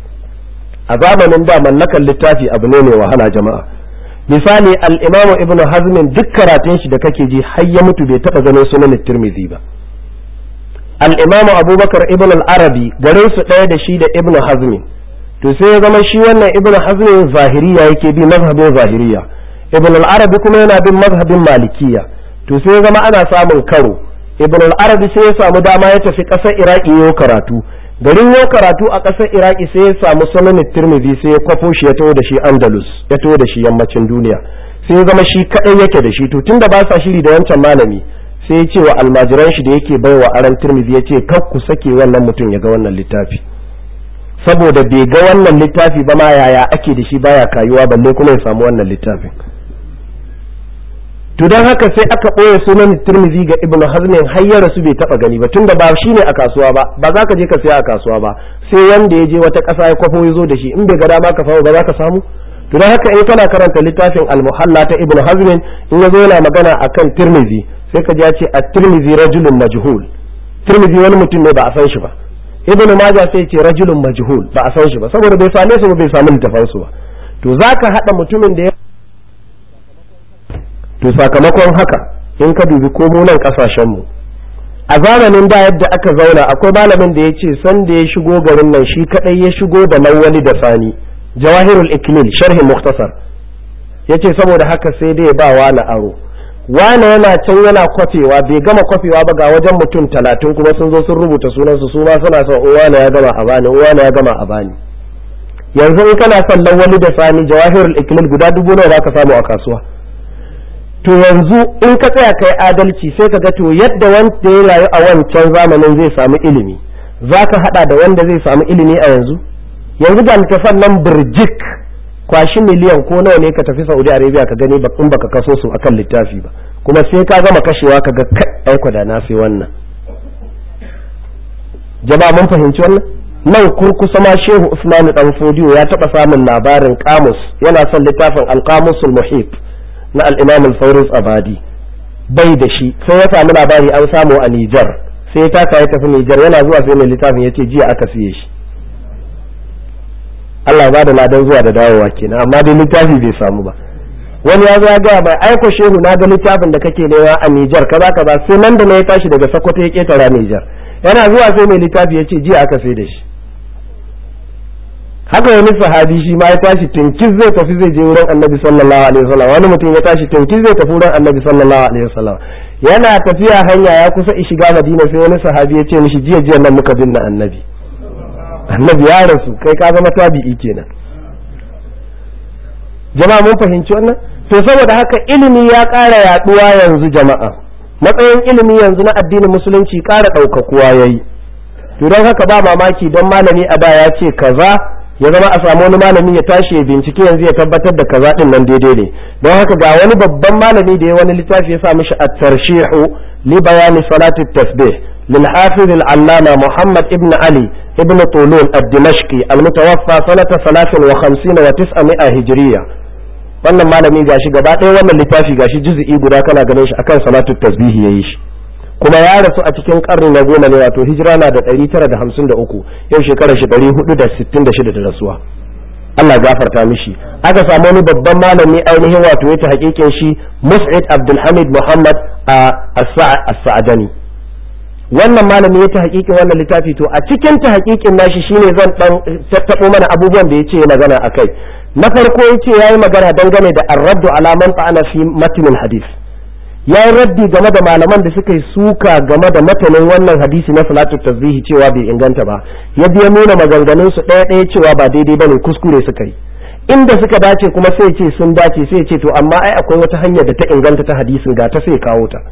a zamanin da mallakan littafi abu ne mai wahala jama'a misali al-imamu ibnu hazmin duk karatun shi da kake ji har ya mutu bai taɓa ganin sunan tirmidhi ba al'imamu abubakar ibn al-arabi garin su ɗaya da shi da ibn hazmi to sai ya zama shi wannan ibn hazm zahiriya yake bi mazhabin zahiriya ibn al-arabi kuma yana bin mazhabin malikiya to sai ya zama ana samun karo ibn al-arabi sai ya samu dama ya tafi ƙasar iraki yau karatu garin yau karatu a ƙasar iraki sai ya samu sunan tirmidhi sai ya kwafo shi ya taho da shi andalus ya taho da shi yammacin duniya sai ya zama shi kadai yake da shi to tunda ba sa shiri da wancan malami sai ya ce wa almajiran shi da yake baiwa aran tirmidhi ya ce kar ku sake wannan mutum ya ga wannan littafi saboda bai ga wannan littafi ba ma yaya ake da shi baya kayuwa balle kuma ya samu wannan littafin to don haka sai aka ɓoye sunan tirmizi ga ibn hazmin har ya rasu bai taɓa gani ba tunda ba shi ne a kasuwa ba ba za ka je ka saya a kasuwa ba sai wanda ya je wata ƙasa ya kwafo ya zo da shi in bai ga dama ka samu ba za ka samu to don haka in kana karanta littafin al-muhalla ta ibn hazmin in ya zo yana magana akan tirmizi sai ka ji ya ce at-tirmizi rajulun majhul tirmizi wani mutum ne ba a san shi ba ibn majah sai ce rajulun majhul ba a san shi ba saboda bai same su ba bai samu littafan su ba to zaka hada mutumin da ya to sakamakon haka in ka dubi ko mu nan kasashen mu a zamanin da yadda aka zauna akwai malamin da ya ce san da ya shigo garin nan shi kadai ya shigo da lawali da sani jawahirul iklil sharhin muktasar yace saboda haka sai dai ba wani aro wane yana can yana kwafewa bai gama kwafewa ba ga wajen mutum talatin kuma sun zo sun rubuta sunansu su ma suna son wane ya gama a bani wane ya gama a bani yanzu in kana son lawali da sani jawahirul iklil guda dubu nawa za ka samu a kasuwa to yanzu in ka tsaya kai adalci sai ka ga to yadda wanda ya rayu a wancan zamanin zai samu ilimi za ka hada da wanda zai samu ilimi a yanzu yanzu ga littafan nan birjik kwashi miliyan ko nawa ne ka tafi saudi arabia ka gani in baka kaso su akan littafi ba kuma sai ka gama kashewa ka ga aiko da na sai wannan jama'a mun fahimci wannan nan kurkusa ma shehu usmanu dan fodiyo ya taba samun labarin kamus yana son littafin alqamusul muhit na al-imam al-fawruz abadi bai da shi sai ya samu labari an samu a Nijar sai ya taka ya tafi Nijar yana zuwa sai mai littafin yace jiya aka siye shi Allah ba da ladan zuwa da dawowa kenan amma dai littafi bai samu ba wani ya zo ya gaya mai aiko shehu na ga littafin da kake nema a Nijar kaza kaza sai nan da na ya tashi daga Sokoto ya ketara Nijar yana zuwa sai mai littafi ya ce jiya aka sai da shi haka wani sahabi shi ma ya tashi tinkis zai tafi zai je wurin annabi sallallahu alaihi wasallam wani mutum ya tashi tinkis zai tafi wurin annabi sallallahu alaihi wasallam yana tafiya hanya ya kusa shiga madina sai wani sahabi ya ce mishi jiya jiya nan muka binne annabi annabi ya rasu kai ka zama tabi'i kenan jama'a mun fahimci wannan to saboda haka ilimi ya ƙara yaduwa yanzu jama'a matsayin ilimi yanzu na addinin musulunci ƙara ɗaukakuwa yayi to don haka ba mamaki don malami a da ya ce kaza ya zama a samu wani malami ya tashi ya bincike yanzu ya tabbatar da kaza din nan daidai ne don haka ga wani babban malami da ya wani littafi ya sa mishi at-tarshihu li bayani salati tasbih lil hafiz al-allama muhammad ibn ali ibn tulun ad-dimashqi al-mutawaffa sanata 53 wa 900 hijriya wannan malami gashi gaba ɗaya wannan littafi gashi juz'i guda kana ganin shi akan salatu tasbih yayi shi kuma ya rasu a cikin karni na goma ne wato hijira na da ɗari tara da hamsin da uku yau shekarar shi ɗari hudu da sittin da shida da rasuwa Allah gafarta mishi aka samu wani babban malami ainihin wato ya ta hakikin shi Mus'id Abdulhamid Muhammad a As-Sa'adani wannan malami ya ta hakikin wannan littafi to a cikin ta hakikin nashi shine zan dan tattabo mana abubuwan da yace magana akai na farko yace yayi magana dangane da ar-raddu ala man ta'ana fi matnil hadith ya yi raddi game da malaman da suka yi suka game da matanin wannan hadisi na salatu tasbihi cewa bai inganta ba ya biya nuna maganganun su ɗaya ɗaya cewa ba daidai bane kuskure suka yi inda suka dace kuma sai ce sun dace sai ce to amma ai akwai wata hanyar da ta inganta ta hadisin ga ta sai kawo ta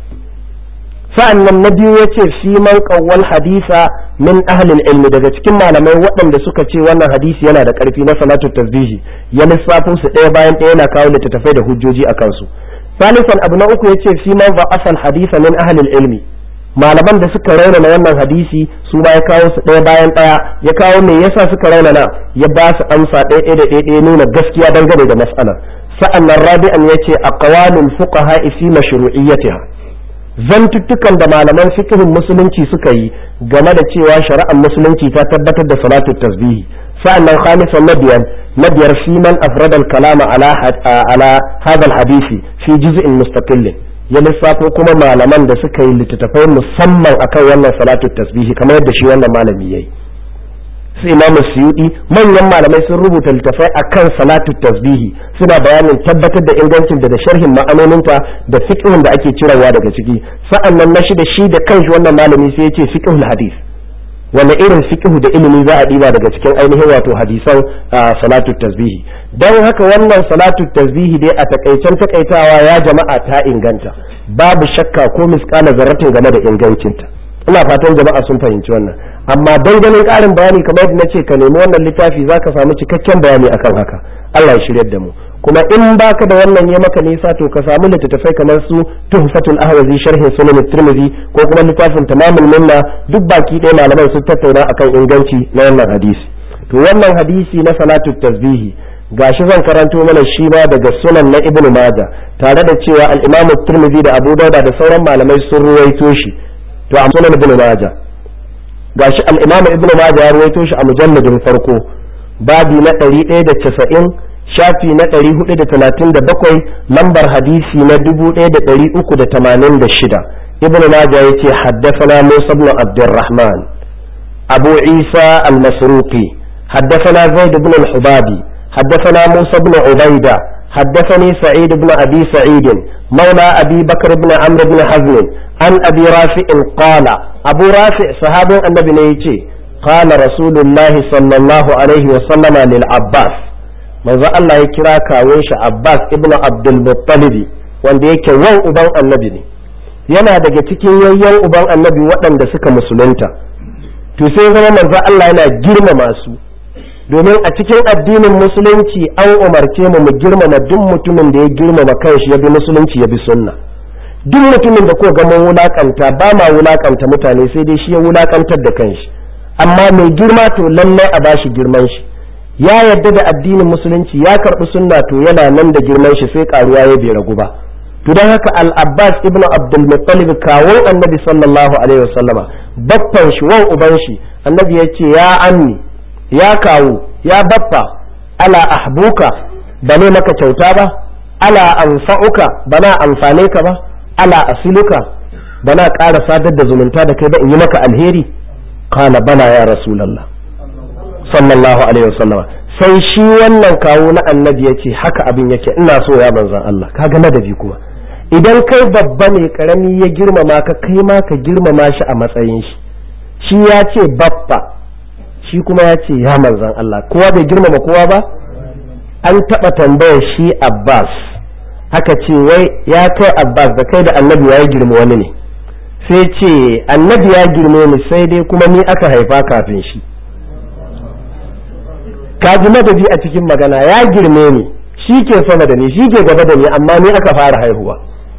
sa'annan na biyu ya ce fi man qawwal hadisa min ahlil ilmi daga cikin malamai waɗanda suka ce wannan hadisi yana da ƙarfi na salatu tasbihi ya lissafin su ɗaya bayan ɗaya yana kawo littattafai da hujjoji a kansu ثالثا abu na uku yace fi man ba'afa al-hadisa min ahli al-ilmi malaman da suka raunana wannan hadisi su ma ya kawo su ɗaya bayan ɗaya ya kawo me yasa suka raunana ya ba su amsa ɗaya ɗaya da ɗaya nuna gaskiya dangane da mas'alar sa'annan rabi'an yace aqwalul fuqaha fi mashru'iyyatiha zantuttukan da malaman fikihin musulunci suka yi game da cewa shari'ar musulunci ta tabbatar da salatu tasbihi sa'annan khamisan na biyar na biyar fi man afrada al-kalama ala ala hadha al-hadisi fi juz'in mustaqillin ya lissafo kuma malaman da suka yi littattafai musamman akan wannan salatu tasbihi kamar yadda shi wannan malami yayi su imamu suyudi manyan malamai sun rubuta littafai akan salatu tasbihi suna bayanin tabbatar da ingancin da da sharhin ma'anoninta da fiqhun da ake cirewa daga ciki sa'annan na shida shi da kanshi wannan malami sai ya ce fiqhul hadith wanda irin fiqhu da ilimi za a diba daga cikin ainihin wato hadisan salatu tasbihi don haka wannan salatu tasbihi dai a takaicen takaitawa ya jama'a ta inganta babu shakka ko miskala zarratin game da ingancinta ina fatan jama'a sun fahimci wannan amma don ganin ƙarin bayani kamar yadda na ce ka nemi wannan littafi za ka samu cikakken bayani akan haka Allah ya shiryar da mu kuma in baka da wannan ya maka nisa to ka samu littattafai kamar su tuhfatul ahwazi sharhin sunan tirmidhi ko kuma littafin tamamul minna duk baki ɗaya malaman sun tattauna akan inganci na wannan hadisi to wannan hadisi na salatu tasbihi gashi zan karanto mana shi ma daga sunan na ibnu majah tare da cewa al-imam tirmidhi da abu dauda da sauran malamai sun ruwaito shi to a sunan ibnu majah gashi al-imam ibnu majah ya ruwaito shi a mujalladin farko babi na 190 shafi na 437 lambar hadisi na 1386 ibn majah yace haddathana musa ibn abdurrahman abu isa al-masruqi haddathana zaid ibn al-hubabi haddathana musa ibn ubaida حدثني سعيد بن أبي سعيد مولى أبي بكر بن عمرو بن حزم عن أبي رافع قال أبو رافع صحاب النبي نيتي قال رسول الله صلى الله عليه وسلم للعباس manzo Allah ya kira kawun shi Abbas ibn Abdul Muttalib wanda yake wan uban annabi ne yana daga cikin yayyan uban annabi waɗanda suka musulunta to sai zama manzo Allah yana girmama su domin a cikin addinin musulunci an umarce mu mu girmama duk mutumin da ya girmama kanshi ya bi musulunci ya bi sunna duk mutumin da ko ga mun wulakanta ba ma wulakanta mutane sai dai shi ya wulakantar da kanshi amma mai girma to lallai a bashi girman shi ya yarda da addinin musulunci ya karɓi sunna to yana nan da girman shi sai karuwa ya bai ragu ba to don haka al-abbas ibn abdul muttalib kawo annabi sallallahu alaihi wasallama baffan shi wan uban shi annabi ya ce ya ammi ya kawo ya baffa ala ahbuka ba ne maka kyauta ba ala anfa'uka ba na amfane ka ba ala asiluka ba na ƙara sadar da zumunta da kai ba in yi maka alheri kala bala ya rasulallah sallallahu alaihi wasallama sai shi wannan kawo na annabi ya ce haka abin yake ina so ya manzan Allah kaga ladabi kuma idan kai babba ne karami ya girmama ka kai ma ka girmama shi a matsayin shi shi ya ce babba shi kuma ya ce ya manzan Allah kowa bai girmama kowa ba an taɓa tambayar shi Abbas haka ce wai ya kai Abbas da kai da annabi ya girma wani ne sai ce annabi ya girme ni sai dai kuma ni aka haifa kafin shi ka ji madadi a cikin magana ya girme ni shi ke sama da ni shi ke gaba da ni amma ni aka fara haihuwa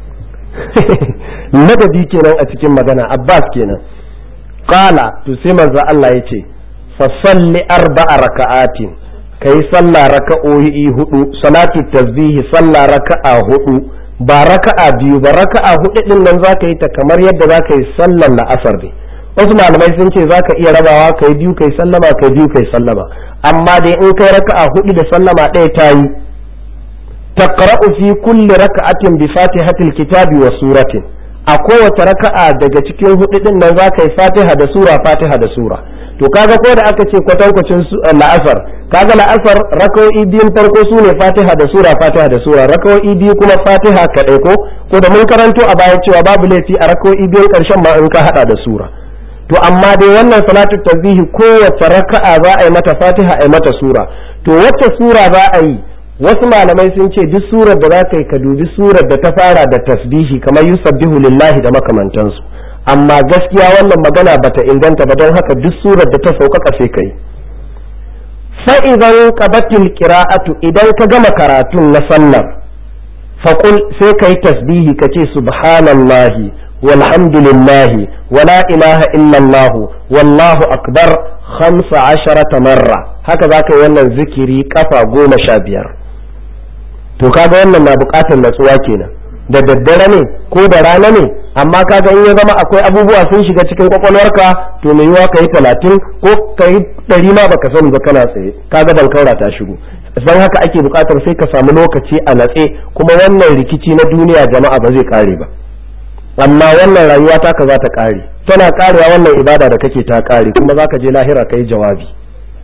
madadi kenan a cikin magana abbas kenan qala to sai manzo Allah ya ce fa salli arba'a raka'atin kai sallah raka'o'i hudu salatu tasbihi sallah raka'a hudu ba raka'a biyu ba raka'a hudu din nan zaka yi ta kamar yadda zaka yi sallar la'asar ne wasu malamai sun ce zaka iya rabawa kai biyu kai sallama kai biyu kai sallama amma dai in kai raka'a hudu da sallama ɗaya ta yi taqra'u fi kulli raka'atin bi fatihatil kitabi wa suratin a kowace raka'a daga cikin hudu din nan zaka yi fatiha da sura fatiha da sura to kaga ko da aka ce kwatankwacin la'asar kaga la'asar raka'o'i biyun farko su ne fatiha da sura fatiha da sura raka'o'i biyu kuma fatiha kaɗai ko ko da mun karanto a baya cewa babu laifi a raka'o'i biyun ƙarshen ma in ka hada da sura to amma dai wannan salatu tasbihi kowace raka'a za a yi mata fatiha a yi mata sura to wacce sura za a yi wasu malamai sun ce duk surar da za ka yi ka dubi surar da ta fara da tasbihi kamar yusabbihu lillahi da makamantansu amma gaskiya wannan magana bata inganta ba don haka duk surar da ta sauƙaƙa sai ka yi fa'idan qabatil qira'atu idan ka gama karatun na sallar faƙul sai ka yi tasbihi ka ce subhanallahi والحمد لله ولا إله إلا الله والله أكبر خمس عشرة مرة هكذا كي wannan zikiri kafa goma sha biyar to kaga wannan na bukatar natsuwa kenan da daddare ne ko da rana ne amma kaga in ya zama akwai abubuwa sun shiga cikin kwakwalwarka to mai yiwa ka yi talatin ko ka yi ɗari ma baka sani ba kana tsaye kaga bankaura ta shigo don haka ake bukatar sai ka samu lokaci a natse kuma wannan rikici na duniya jama'a ba zai kare ba amma wannan rayuwa taka za ta ƙare tana ƙarewa wannan ibada da kake ta ƙare kuma za ka je lahira ka yi jawabi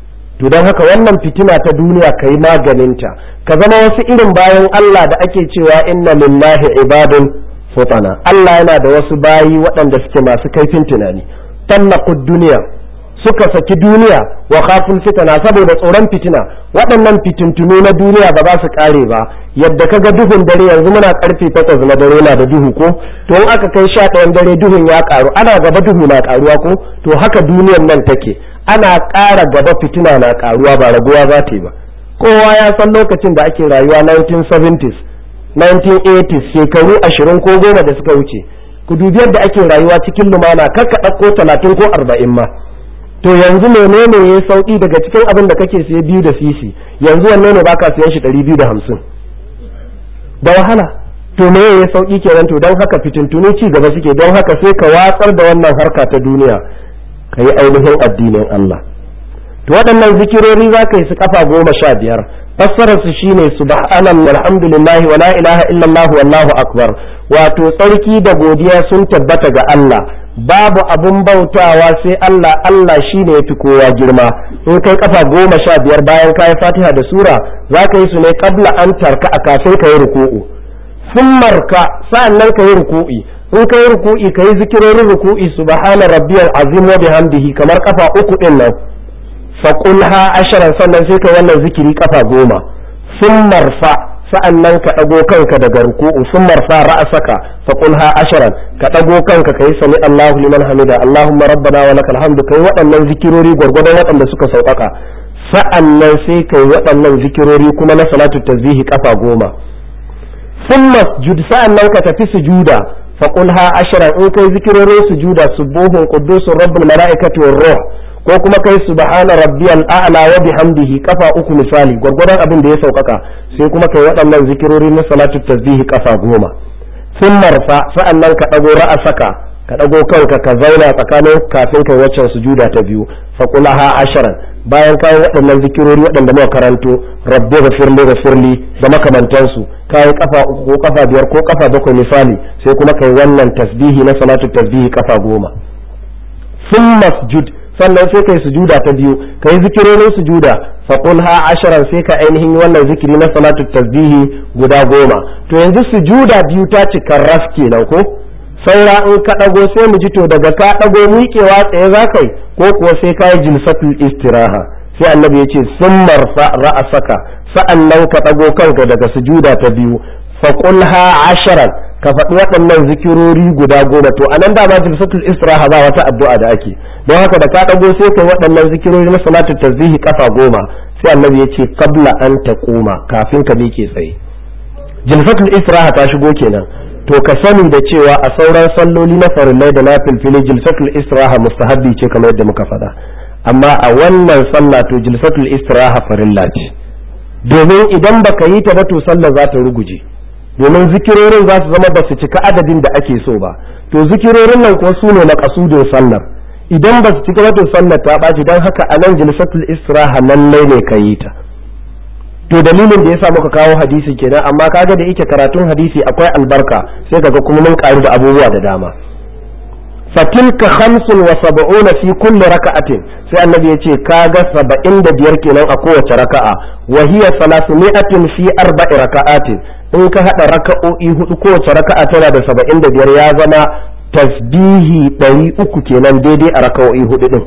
to don haka wannan fitina ta duniya ka yi maganinta ka zama wasu irin bayan Allah da ake cewa inna lillahi ibadun futana Allah yana da wasu bayi waɗanda suke masu kaifin tunani tallaqud duniya suka saki duniya wa khaful fitana saboda tsoron fitina waɗannan fitintunu na duniya ba za su kare ba yadda kaga duhun dare yanzu muna karfe takwas na dare na da duhu ko to in aka kai sha ɗayan dare duhun ya karu ana gaba duhu na karuwa ko to haka duniyan nan take ana ƙara gaba fitina na karuwa ba raguwa za ta yi ba kowa ya san lokacin da ake rayuwa 1970s 1980s shekaru ashirin ko goma da suka wuce ku dubi yadda ake rayuwa cikin lumana kar ka ɗauko talatin ko arba'in ma to yanzu menene ya sauki daga cikin abin da kake siye biyu da sisi yanzu wanne ne baka siyan shi ɗari biyu da hamsin da wahala to me ya sauki kenan to don haka fitintunu ci gaba suke don haka sai ka watsar da wannan harka ta duniya ka yi ainihin addinin Allah to waɗannan zikirori za ka yi su kafa goma sha biyar fassarar su shine subhanallahi walhamdulillahi wala ilaha illallah wallahu akbar wato tsarki da godiya sun tabbata ga Allah babu abun bautawa sai Allah Allah shine yafi kowa girma in kai kafa goma sha biyar bayan kayi fatiha da sura za ka yi su ne kabla an tarka a kafin ka yi ruku'u sun marka sa'annan ka yi ruku'i in ka yi ruku'i ka yi zikirorin ruku'i subhana rabbiyal azim wa bihamdihi kamar kafa uku din nan faƙulha ashirin sannan sai ka wannan zikiri kafa goma sun marfa sa'an nan ka ɗago kanka daga ruku'u sun marfa ra'asaka faƙulha ashirin ka ɗago kanka ka yi sami Allahu liman hamida Allahumma rabbana wa lakal hamdu kai waɗannan zikirori gwargwadon waɗanda suka sauƙaƙa sa'an nan sai ka yi waɗannan zikirori kuma na salatu tasbihi kafa goma sun masjud sa'an nan ka tafi sujuda faƙulha ashirin in kai zikirorin sujuda subuhun quddusun rabbul mala'ikati war ruh ko kuma kai subhana rabbiyal a'la wa bihamdihi kafa uku misali gwargwadon abin da ya saukaka sai kuma kai waɗannan zikirori na salatu tasbihi kafa goma sun marfa sa'annan ka dago ra'asaka ka dago kanka ka zauna tsakanin kafin kai waccan sujuda ta biyu fa qulaha asharan bayan kai waɗannan zikirori waɗanda muka karanto rabbi ghafirli ghafirli da makamantansu kai kafa uku ko kafa biyar ko kafa bakwai misali sai kuma kai wannan tasbihi na salatu tasbihi kafa goma sun masjud sannan sai kai sujuda ta biyu kai zikirorin sujuda fa ha asharan sai ka ainihin wannan zikiri na salatu tasbihi guda goma to yanzu sujuda biyu ta cika ras kenan ko saura in ka dago sai mu ji to daga ka dago miƙewa tsaye za kai ko kuwa sai ka yi jilsatul istiraha sai annabi ya ce sun marfa ra'asaka sa'annan ka dago kanka daga sujuda ta biyu fa ha asharan ka faɗi waɗannan zikirori guda goma to anan da ba jilsatul istiraha ba wata addu'a da ake don haka da ka ɗago sai kai waɗannan zikirori na salatu tasbihi kafa goma sai annabi ya ce qabla an taquma kafin ka miƙe tsaye jilsatul istiraha ta shigo kenan to ka sani da cewa a sauran salloli na farillai da na filfili jilsatul istiraha mustahabbi ce kamar yadda muka faɗa amma a wannan sallah to jilsatul istiraha farilla ce domin idan baka yi ta ba to sallah za ta ruguje domin zikirorin za su zama ba su cika adadin da ake so ba to zikirorin nan kuwa su ne makasudin sallar idan ba su cika wato sallar ta ɓaci don haka a nan jilsatul istiraha lallai ne ka yi ta to dalilin da yasa muka kawo hadisi kenan amma kaga da yake karatun hadisi akwai albarka sai kaga kuma mun karu da abubuwa da dama fatilka khamsun wa sab'una fi kulli raka'atin sai annabi ya ce kaga saba'in da biyar kenan a kowace raka'a wa hiya salasumi'atin fi arba'i raka'atin in ka hada raka'o'i hudu kowace raka'a tana da saba'in da biyar ya zama tasbihi ɗari uku kenan daidai a raka'o'i hudu din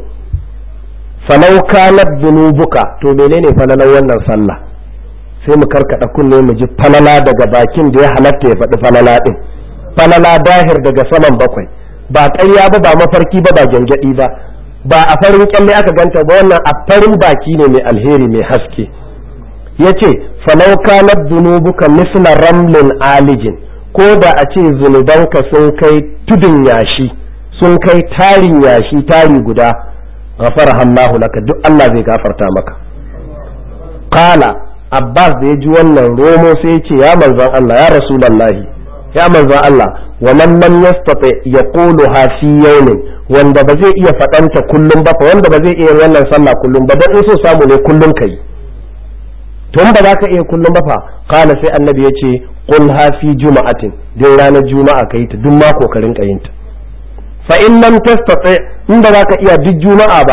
falau kanat dunubuka to menene falalan wannan sallah sai mu karkada kunne mu ji falala daga bakin da ya halatta ya faɗi falala din falala dahir daga saman bakwai ba ƙarya ba ba mafarki ba ba gyangyaɗi ba ba a farin kyalle aka ganta ba wannan a farin baki ne mai alheri mai haske ya ce falau kanat dunubuka misla ramlin alijin ko da a ce zunubanka sun kai tudun yashi sun kai tarin yashi tari guda ghafara Allahu laka duk Allah zai gafarta maka qala Abbas da ya ji wannan romo sai ya ce ya manzon Allah ya rasulullahi ya manzon Allah wa man lam yastati yaquluha fi yawmin wanda ba zai iya fadanta kullum ba fa wanda ba zai iya wannan sallah kullum ba dan in so samu ne kullum kai to ba za ka iya kullum ba fa kana sai annabi ya ce qul ha fi juma'atin din ranar juma'a kai ta duk mako ka rinka yin ta fa in lam tastati in ba za ka iya duk juma'a ba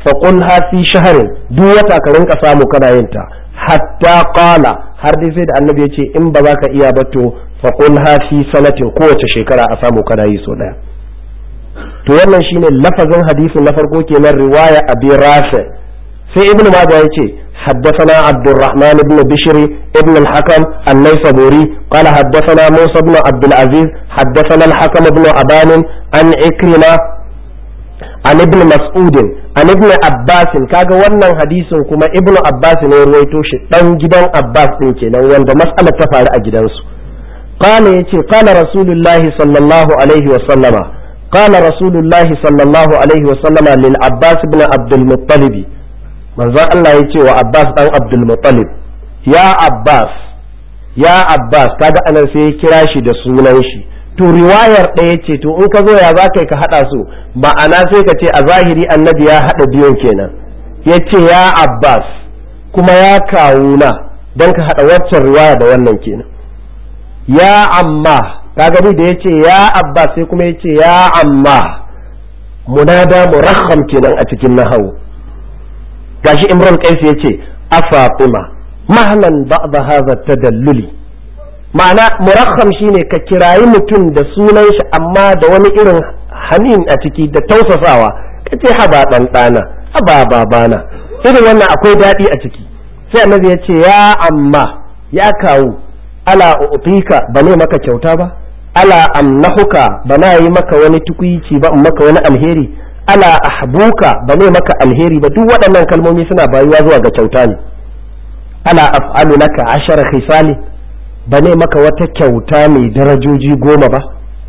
fa qulha fi shahrin duk wata ka rinka samu kana yin ta hatta qala har dai sai da annabi ya ce in ba za ka iya ba to fa qulha fi sanatin kowace shekara a samu kana yi so daya to wannan shine lafazin hadisin na farko kenan riwaya abi rafi sai ibnu majah ya ce حدثنا عبد الرحمن بن بشر ابن الحكم النيسابوري قال حدثنا موسى بن عبد العزيز حدثنا الحكم بن أبان عن عكرمة عن ابن مسعود عن ابن عباس كاga wannan hadisin kuma ibn Abbas ne ruwaito shi dan gidan Abbas din kenan wanda mas'alar ta faru a gidansu qala yace qala rasulullahi sallallahu alaihi wa sallama qala rasulullahi sallallahu alaihi wa sallama lil Abbas ibn Abdul Muttalib manzon Allah ya ce wa Abbas dan Abdul Muttalib ya Abbas ya Abbas kaga anan sai ya kira shi da sunan shi to riwayar ɗaya ce to in ka zo ya za ka haɗa su ma'ana sai ka ce a zahiri annabi ya haɗa biyun kenan ya ce ya Abbas kuma ya kawuna don ka haɗa waccan riwaya da wannan kenan ya amma kaga da ya ce ya Abbas sai kuma ya ce ya amma munada murakham kenan a cikin nahawu gashi imran qais yace a fatima mahlan ba'da hadha tadalluli ma'ana murakham shine ka kirayi mutum da sunan shi amma da wani irin hanin a ciki da tausasawa kace haba dan dana haba babana irin wannan akwai daɗi a ciki sai annabi ya ce ya amma ya kawo ala utika ba ne maka kyauta ba ala amnahuka ba na yi maka wani tukuici ba in maka wani alheri ala ahbuka ba ne maka alheri ba duk waɗannan kalmomi suna bayuwa zuwa ga kyauta ne ala af'alu laka ashara khisali ba ne maka wata kyauta mai darajoji goma ba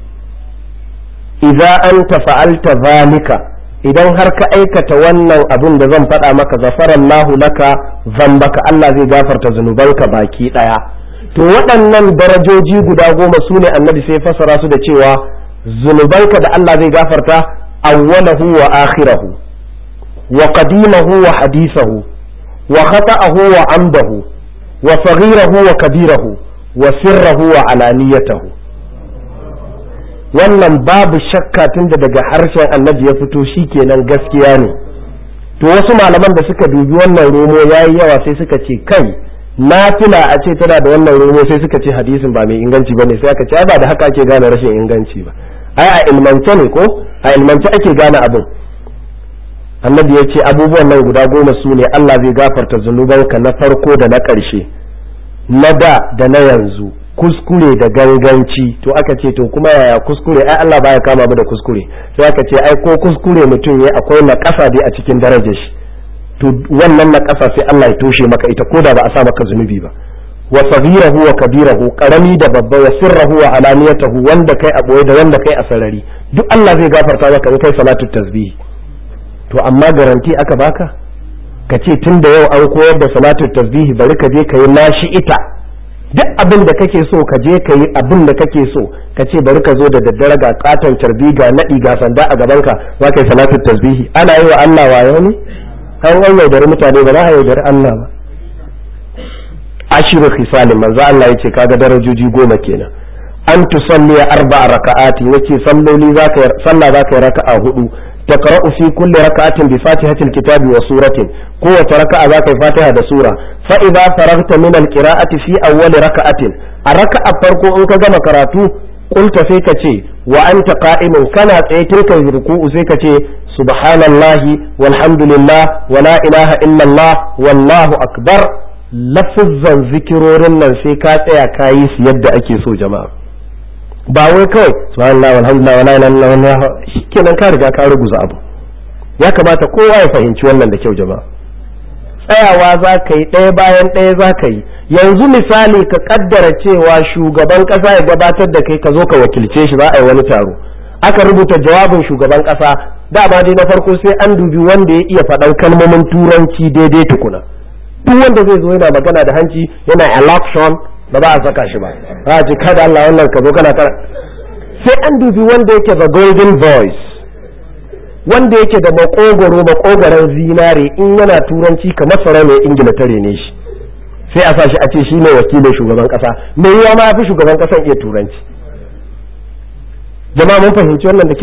idza anta fa'alta zalika idan har ka aikata wannan abin da zan faɗa maka zafarallahu laka zambaka Allah zai gafarta zunubanka baki ɗaya to waɗannan darajoji guda goma su ne annabi sai fasara su da cewa zunubanka da Allah zai gafarta awwalahu wa akhirahu wa qadimahu wa hadithahu wa khata'ahu wa amdahu wa saghirahu wa kabirahu wa sirrahu wa alaniyatahu wannan babu shakka tunda daga harshen annabi ya fito shikenan gaskiya ne to wasu malaman da suka dubi wannan romo yayi yawa sai suka ce kai nafila a ce tana da wannan romo sai suka ce hadisin ba mai inganci bane sai aka ce ba da haka ake gane rashin inganci ba ai a ilmance ne ko a ilmance ake gane abin annabi ya ce abubuwan nan guda goma su ne Allah zai gafarta zunubanka na farko da na ƙarshe na da da na yanzu kuskure da ganganci to aka ce to kuma yaya kuskure ai Allah baya kama mu da kuskure sai aka ce ai ko kuskure mutum ya akwai na ƙasa dai a cikin darajar shi to wannan na ƙasa sai Allah ya toshe maka ita ko da ba a sa maka zunubi ba wa saghirahu wa kabirahu karami da babba wa sirrahu wa alaniyatahu wanda kai a boye da wanda kai a sarari duk Allah zai gafarta maka in kai salatu tasbih to amma garanti aka baka ka ce tun da yau an koyar da salatu tasbih bari ka je ka yi nashi ita duk abin da kake so ka je ka yi abin da kake so ka ce bari ka zo da daddare ga katon carbi ga naɗi ga sanda a gaban ka za ka yi salatu tasbihi ana yi wa Allah wayo ne an an yaudari mutane ba za a yaudari Allah ba ashiru khisalin manzo Allah yace kaga darajoji goma kenan an tusalli arba'a raka'ati yace salloli zaka sallah zaka yi raka'a hudu تقرأ في كل ركعة بفاتحة الكتاب وسورة قوة ركعة ذاك فاتحة سورة فإذا فرغت من القراءة في أول ركعة الركعة فرق أنك جمع كراتو قلت فيك شيء وأنت قائم كانت تلك الركوع فيك شيء سبحان الله والحمد لله ولا إله إلا الله والله أكبر لفظا ذكرورن nan sai ka tsaya ka yi su yadda ake so jama'a ba wai kawai subhanallah walhamdulillah wala ilaha illallah shikenan ka riga ka ruguza abu ya kamata kowa ya fahimci wannan da kyau jama'a tsayawa za ka yi ɗaya bayan ɗaya za ka yi yanzu misali ka kaddara cewa shugaban ƙasa ya gabatar da kai ka zo ka wakilce shi za a yi wani taro aka rubuta jawabin shugaban ƙasa dama dai na farko sai an dubi wanda ya iya faɗan kalmomin turanci daidai tukuna duk wanda zai zo yana magana da hanci yana election ba za a saka shi ba za a ce kada Allah wannan ka zo kana kara sai an dubi wanda yake da golden voice wanda yake da makogoro makogoron zinare in yana turanci kamar sarauniyar ingila tare ne shi sai a sa shi a ce shi ne wakilin shugaban kasa mai yawa ma fi shugaban kasan iya turanci jama'a mun fahimci wannan da kyau ko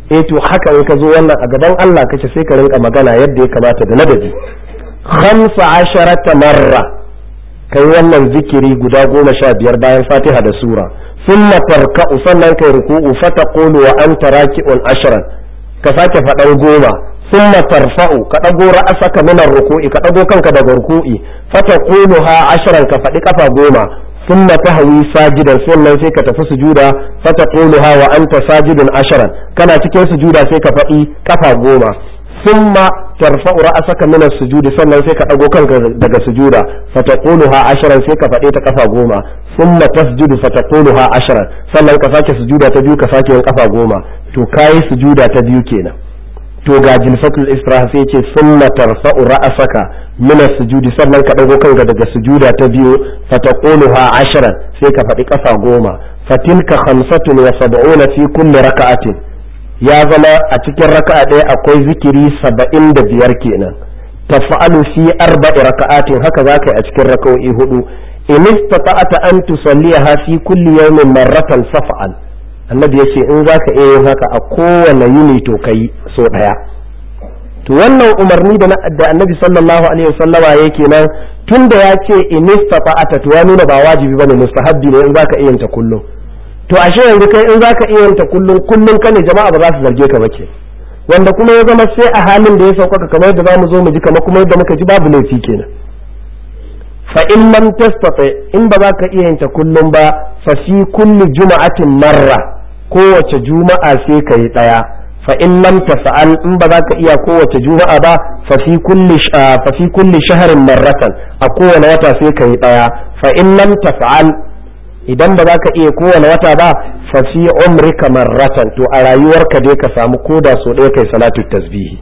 eh to haka in ka zo wannan a gaban Allah kace sai ka rinka magana yadda ya kamata da ladabi khamsa asharata marra kai wannan zikiri guda goma sha biyar bayan fatiha da sura thumma tarka'u sannan kai ruku'u fataqulu wa anta raki'un ashran ka sake faɗan goma thumma tarfa'u ka ɗago ra'asaka min ruku'i ka ɗago kanka daga ruku'i fataquluha ashran ka faɗi kafa goma ثم تهوي ساجدا sannan sai ka tafi sujuda fataquluha wa anta sajidun asharan kana cikin sujuda sai ka faɗi kafa goma thumma tarfa'u ra'saka min as-sujudi sannan sai ka dago kanka daga sujuda fataquluha asharan sai ka faɗi ta kafa goma thumma tasjudu fataquluha asharan sannan ka sake sujuda ta biyu ka sake yin kafa goma to kai sujuda ta biyu kenan to ga jilfatul istiraha sai ce summa tarfa'u ra'asaka min sujudi sannan ka dago kanka daga sujuda ta biyu fataquluha ashran sai ka faɗi kafa goma fatilka khamsatun wa sab'una fi kulli raka'atin ya zama a cikin raka'a ɗaya akwai zikiri saba'in da biyar kenan tafa'alu fi arba'i raka'atin haka za ka yi a cikin raka'o'i hudu in istata'ata an tusalliha fi kulli yawmin marratan faf'al annabi ya ce in za ka iya yin haka a kowane yini to ka yi so ɗaya to wannan umarni da annabi sallallahu alaihi wasallama ya kenan tun da ya ce in istafa'ata to ya nuna ba wajibi bane mustahabbi ne in za ka iya yin ta kullum to ashe yanzu kai in za ka iya yin ta kullum kullum ka ne jama'a ba za su zarge ka ba ke wanda kuma ya zama sai a halin da ya sauƙaƙa kamar yadda za mu zo mu ji kamar kuma yadda muka ji babu laifi kenan fa in lam tastati in ba za ka iya yin ta kullum ba fa fi kulli juma'atin marra kowace juma'a sai ka yi ɗaya fa in lam tafa'al in ba za ka iya kowace juma'a ba fa fi kulli fa fi kulli shahrin marratan a kowane wata sai ka yi ɗaya fa in lam tafa'al idan ba za ka iya kowane wata ba fa fi umrika marratan to a rayuwarka dai ka samu koda so ɗaya kai salatu tasbihi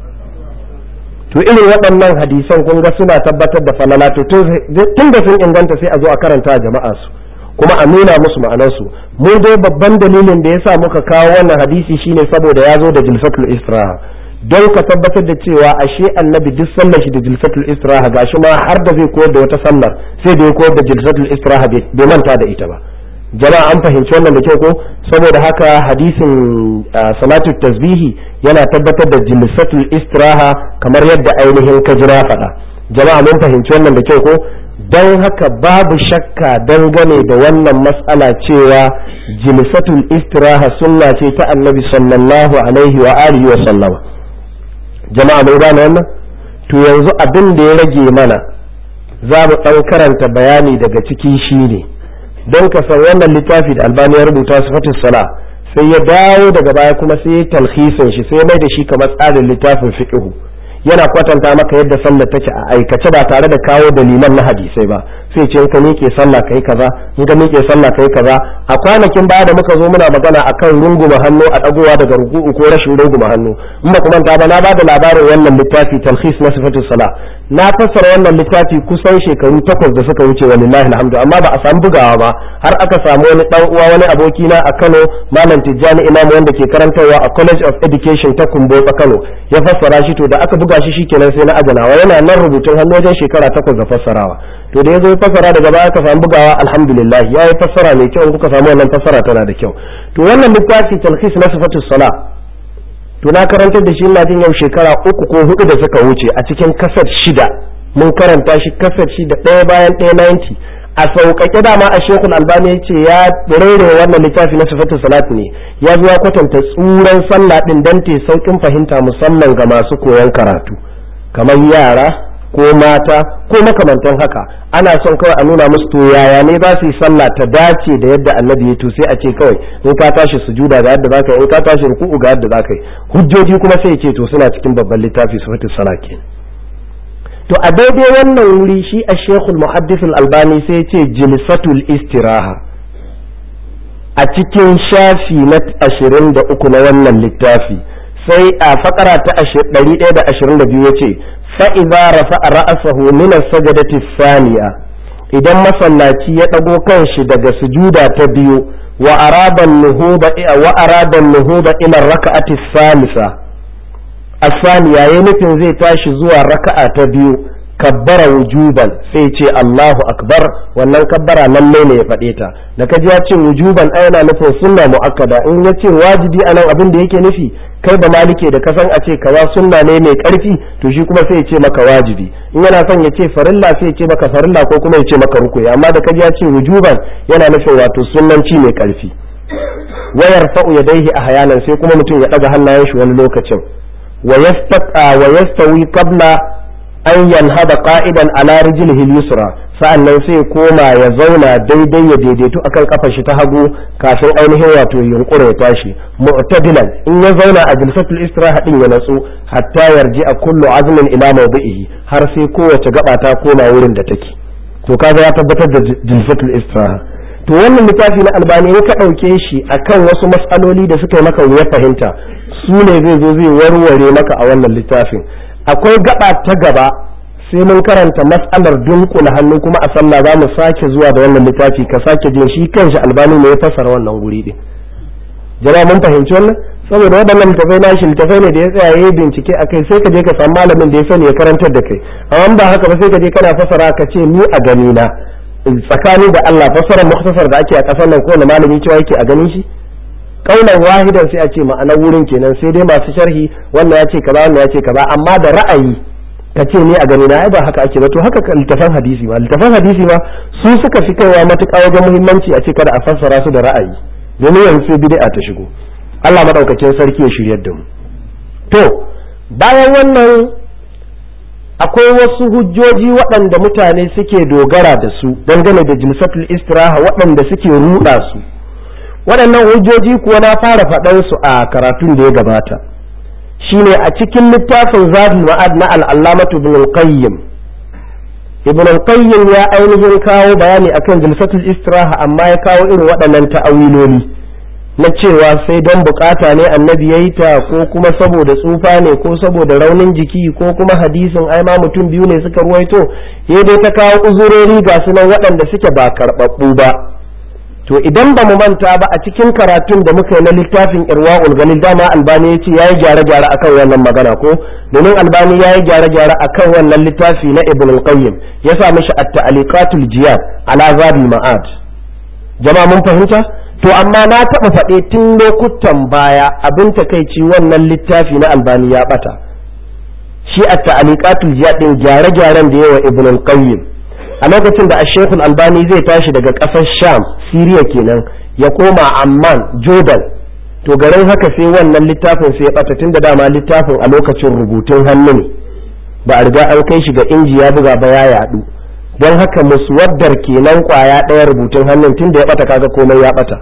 to irin waɗannan hadisan kun ga suna tabbatar da falala to tun da sun inganta sai a zo a karanta jama'a su kuma a nuna musu ma'anarsu mu dai babban dalilin da yasa muka kawo wannan hadisi shine saboda ya zo da jilfatul istiraha don ka tabbatar da cewa ashe annabi duk sallar shi da jilfatul istiraha gashi ma har da zai koyar da wata sallar sai da ya koyar da jilfatul istiraha bai manta da ita ba jama'a an fahimci wannan da kyau ko saboda haka hadisin salatu tasbihi yana tabbatar da jilfatul istiraha kamar yadda ainihin ka jira faɗa jama'a mun fahimci wannan da kyau ko don haka babu shakka dangane da wannan matsala cewa jilsatul istiraha sunna ce ta annabi sallallahu alaihi wa alihi wa sallama jama'a mun gane wannan to yanzu abin da ya rage mana za mu ɗan karanta bayani daga ciki shine don ka san wannan littafi da albani ya rubuta sifatus sala sai ya dawo daga baya kuma sai ya talhisin shi sai ya mai da shi kamar tsarin littafin fiqhu yana kwatanta maka yadda sallar take a aikace ba tare da kawo dalilan na hadisai ba sai ce in ka miƙe sallah kai kaza in ka miƙe sallah kai kaza a kwanakin baya da muka zo muna magana akan runguma hannu a dagowa daga ruku'u ko rashin runguma hannu in ba kuma ba na ba da labarin wannan littafi talhis na sifatu sala na fassara wannan littafi kusan shekaru takwas da suka wuce walillahi alhamdu amma ba a samu bugawa ba har aka samu wani dan uwa wani aboki na a Kano malam Tijjani Imam wanda ke karantarwa a College of Education ta Kumbotsa Kano ya fassara shi to da aka buga shi shikenan sai na ajanawa yana nan rubutun hannu wajen shekara takwas da fassarawa to da ya zo fassara daga baya ka samu bugawa alhamdulillah ya yi fassara mai kyau kuka samu wannan fassara tana da kyau to wannan littafi talhis na sifatus sala to na karantar da shi ina jin yau shekara uku ko hudu da suka wuce a cikin kasar shida mun karanta shi kasar shida ɗaya bayan ɗaya 90 a sauƙaƙe dama a shekul albani ya ce ya rere wannan littafi na sifatus salat ne ya zo ya kwatanta tsuran sallah ɗin don te sauƙin fahimta musamman ga masu koyon karatu kamar yara ko mata ko makamantan haka ana son kawai a nuna musu to yaya ne za su yi sallah ta dace da yadda annabi ya to sai a ce kawai in ka tashi sujuda ga yadda zaka yi in ka tashi ruku'u ga yadda zaka yi hujjoji kuma sai ce to suna cikin babban littafi sifatus salat kenan to a daidai wannan wuri shi a shekul muhaddis albani sai ce jilsatul istiraha a cikin shafi na ashirin da uku na wannan littafi sai a fakara ta ɗari ɗaya da ashirin da biyu ya ce fa'iza rafa a ra'asahu min sajadati saniya idan masallaci ya ɗago kanshi daga sujuda ta biyu wa aradan nuhuba wa aradan nuhuba ila raka'ati salisa asaniya ya nufin zai tashi zuwa raka'a ta biyu kabbara wujuban sai ce Allahu akbar wannan kabbara lalle ne ya faɗe ta da ka ji ya ce wujuban ai yana nufin sunna muakkada in ya ce wajibi anan abin da yake nufi kai ba malike da ka san a ce kaza sunna ne mai karfi to shi kuma sai ya ce maka wajibi in yana son ya ce farilla sai ya ce maka farilla ko kuma ya ce maka rukuyi amma da ka ji ya ce wujuban yana nufin wato sunnanci mai karfi wayar fa'u yadaihi ahyanan sai kuma mutum ya daga hannayen shi wani lokacin wa yastawi qabla an yanhada qa'idan ala rijlihi al-yusra sa'annan sai koma ya zauna daidai ya daidaitu akan kafar shi ta hagu kafin ainihin wato yunkura ya tashi mu'tadilan in ya zauna a jilsatul istiraha din ya natsu hatta yarji a kullu azmin ila mawdi'ihi har sai kowace gaba ta koma wurin da take to kaga ya tabbatar da jilsatul istiraha to wannan littafi na albani in ka ɗauke shi akan wasu matsaloli da suka yi maka wuya fahimta su ne zai zo zai warware maka a wannan littafin akwai gaba ta gaba sai mun karanta matsalar dunkula hannu kuma a sallah za mu sake zuwa da wannan littafi ka sake jin shi kanshi albani ne ya fassara wannan guri din jama'a mun fahimci wannan saboda waɗannan littafai nashi littafai ne da ya tsaya yayi bincike a kai sai ka je ka samu malamin da ya sani ya karantar da kai amma ba haka ba sai ka je kana fassara ka ce ni a gani na tsakani da Allah fassarar muktasar da ake a kasar nan kowane malami cewa yake a ganin shi kaunan wahidan sai a ce ma'anar wurin kenan sai dai masu sharhi wannan ya ce kaza wannan ya ce kaza amma da ra'ayi ka ce ni a gani na ai ba haka ake ba to haka littafan hadisi ma littafan hadisi ma su suka fi kaiwa matuƙa wajen muhimmanci a ce kada a fassara su da ra'ayi domin yanzu sai bid'a ta shigo Allah madaukakin sarki ya shiryar da mu to bayan wannan akwai wasu hujjoji waɗanda mutane suke dogara da su dangane da jilsatul istiraha waɗanda suke ruɗa su waɗannan hujjoji kuwa na fara faɗan su a karatun da ya gabata shine a cikin littafin zadul ma'ad na al'allamatu ibn al-qayyim ibn al-qayyim ya ainihin kawo bayani akan jilsatul istiraha amma ya kawo irin waɗannan ta'awiloli na cewa sai don bukata ne annabi ya yi ta ko kuma saboda tsufa ne ko saboda raunin jiki ko kuma hadisin ai ma mutum biyu ne suka ruwaito ya dai ta kawo uzurori ga sunan waɗanda suke ba karɓaɓɓu ba to idan ba mu manta ba a cikin karatun da muka yi na littafin irwa'ul galil dama albani ya ce ya yi gyare-gyare akan wannan magana ko domin albani ya yi gyare-gyare akan wannan littafi na ibn al-qayyim ya sa mishi at-ta'liqatul jiyad ala zabil ma'ad jama'a mun fahimta to amma na taɓa faɗe tun lokutan baya abin takaici wannan littafi na albani ya ɓata shi a ta'aliqatul jihad din gyare-gyaren da yawa ibn al-qayyim a lokacin da ash albani zai tashi daga ƙasar sham siriya kenan ya koma amman jordan to garin haka sai wannan littafin sai ya ɓata tun da dama littafin a lokacin rubutun hannu ne ba a riga an kai shi ga inji ya buga ba ya yaɗu don haka muswaddar kenan kwaya ɗaya rubutun hannun tun da ya ɓata kaga komai ya ɓata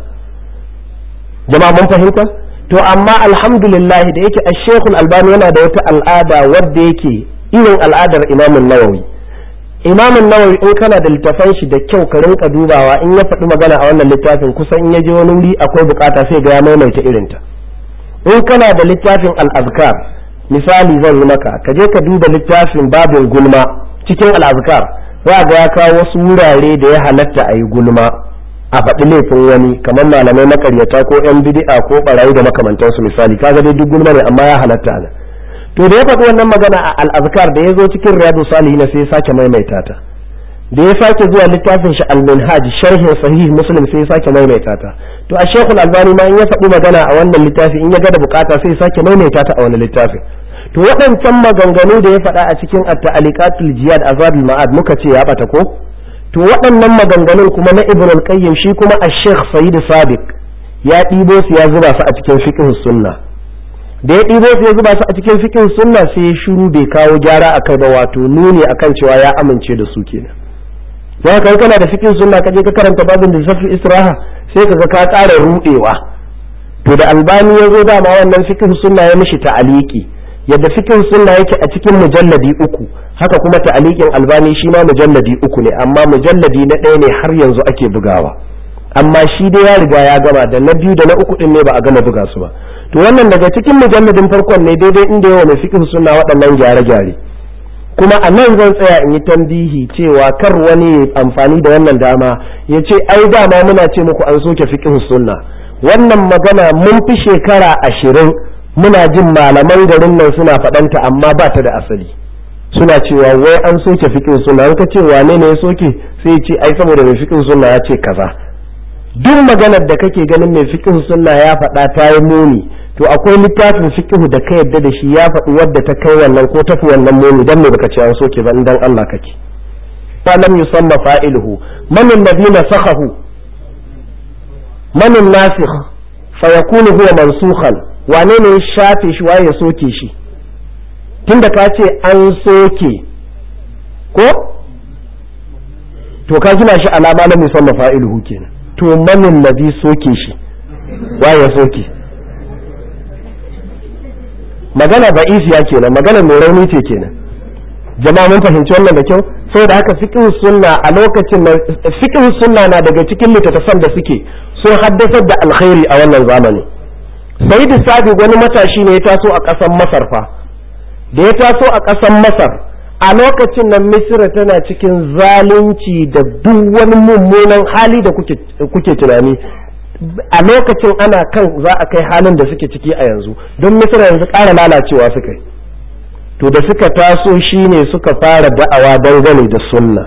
jama'a mun fahimta to amma alhamdulillah da yake ashekul albani yana da wata al'ada wadda yake irin al'adar imamun nawawi imamun nawawi in kana da littafan shi da kyau ka rinka dubawa in ya faɗi magana a wannan littafin kusan in ya je wani wuri akwai bukata sai ga ya maimaita irinta in kana da littafin al-azkar misali zan yi maka ka je ka duba littafin babin gulma cikin al-azkar za ga ya kawo wasu wurare da ya halatta a yi gulma a faɗi laifin wani kamar malamai makaryata ko yan bid'a ko barayi da makamantansu misali kaga dai duk gulma ne amma ya halatta ana to da ya faɗi wannan magana a al-azkar da ya zo cikin riyadu salihin sai ya sake maimaita ta da ya sake zuwa littafin shi al-minhaj sharhin sahih muslim sai ya sake maimaita ta to a shekul albani ma in ya faɗi magana a wannan littafi in ya ga da bukata sai ya sake maimaita ta a wani littafin to waɗancan maganganu da ya faɗa a cikin at-ta'aliqatul jihad azabul ma'ad muka ce ya bata ko to waɗannan maganganun kuma na ibn al-qayyim shi kuma ash-sheikh sayyid sadiq ya ɗibo su ya zuba su a cikin fiqh sunna da ya ɗibo su ya zuba su a cikin fiqh sunna sai ya shiru bai kawo gyara akai ba wato nuni akan cewa ya amince da su kenan za ka kana da fiqh sunna kaje ka karanta babin da safi israha sai kaga ka ƙara rudewa to da albani ya zo dama wannan fiqh sunna ya mishi ta'aliki yadda fiqh sunna yake a cikin mujalladi uku haka kuma ta'alikin albani shi ma mujalladi uku ne amma mujalladi na ɗaya ne har yanzu ake bugawa amma shi dai ya riga ya gama da na biyu da na uku din ne ba a gama buga su ba to wannan daga cikin mujalladin farkon ne daidai inda yawa mai fiqh sunna waɗannan gyare-gyare kuma a nan zan tsaya in yi tambihi cewa kar wani amfani da wannan dama ya ce ai dama muna ce muku an soke fiqh sunna wannan magana mun fi shekara ashirin muna jin malaman garin nan suna faɗanta amma ba ta da asali suna cewa wai an soke fiqh sunna an ka ce wane ne ya soke sai ya ce ai saboda mai fiqh sunna ya ce kaza duk maganar da kake ganin mai fiqh sunna ya faɗa ta yi muni to akwai littafin fiqh da ka yadda da shi ya faɗi wadda ta kai wannan ko tafi wannan muni dan me baka ce an soke ba dan Allah kake fa lam yusamma fa'iluhu man alladhi nasakhahu man an-nasikh fa yakunu huwa mansukhan wane ne ya shafe shi waye ya soke shi tunda ka ce an soke ko to ka gina shi alama lam yusamma fa'iluhu kenan to man alladhi soke shi waye ya soke magana ba isiya kenan magana mai rauni ce kenan jama'a mun fahimci wannan da kyau saboda haka fiqh sunna a lokacin nan fiqh sunna na daga cikin littattafan da suke sun haddasar da alkhairi a wannan zamani sayyid sabi wani matashi ne ya taso a ƙasar masar fa da ya taso a ƙasar masar a lokacin nan misira tana cikin zalunci da duk wani mummunan hali da kuke tunani a lokacin ana kan za a kai halin da suke ciki a yanzu don misira yanzu ƙara lalacewa suka yi to da suka taso shine suka fara da'awa dangane da sunna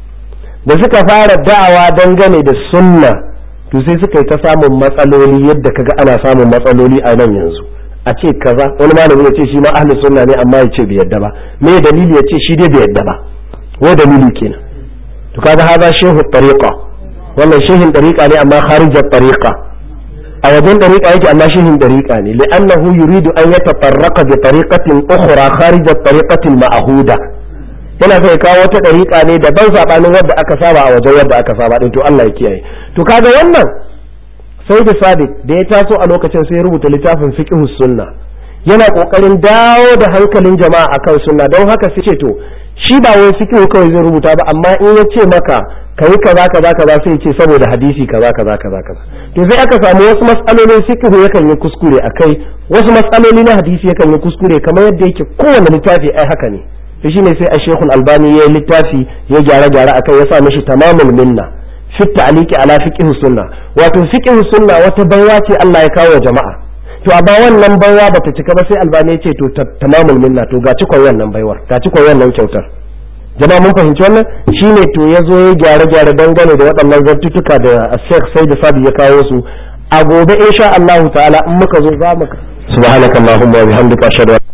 da suka fara da'awa dangane da sunna to sai suka yi ta samun matsaloli yadda kaga ana samun matsaloli a nan yanzu a ce kaza wani malami ya ce shi ma ahli sunna ne amma ya ce bai yadda ba me dalili ya ce shi dai bai yadda ba wa dalili kenan to kaga haza shehu tariqa wannan shehin tariqa ne amma kharijar tariqa a wajen dariƙa yake amma shehin dariƙa ne li'annahu yuridu an yatafarraqa bi tariqatin ukhra kharij at-tariqati al-ma'huda yana sai kawo wata dariƙa ne daban sabanin wadda aka saba a wajen wadda aka saba din to Allah ya kiyaye to kaga wannan sai da sadiq da ya taso a lokacin sai ya rubuta littafin fiqh sunna yana kokarin dawo da hankalin jama'a akan sunna don haka sai ce to shi ba wai fiqh kawai zai rubuta ba amma in ya ce maka kai kaza kaza kaza sai ce saboda hadisi kaza kaza kaza kaza to sai aka samu wasu matsalolin fiqh yakan yi kuskure akai wasu matsaloli na hadisi yakan yi kuskure kamar yadda yake kowane littafi ai haka ne to shine sai a Sheikhul Albani ya littafi ya gyara gyara akai ya sa mishi tamamul minna fi ta'liqi ala fiqh sunna wato fiqh sunna wata baiwa ce Allah ya kawo jama'a to amma wannan baiwa bata cika ba sai Albani ya ce to tamamul minna to ga cikon wannan baiwar ga cikon wannan kyautar jama'a mun fahimci wannan shine to ya zo ya gyare gyare dangane da waɗannan zartutuka da Sheikh Said Sabi ya kawo su a gobe insha Allah ta'ala in muka zo za mu subhanakallahumma wa bihamdika ashhadu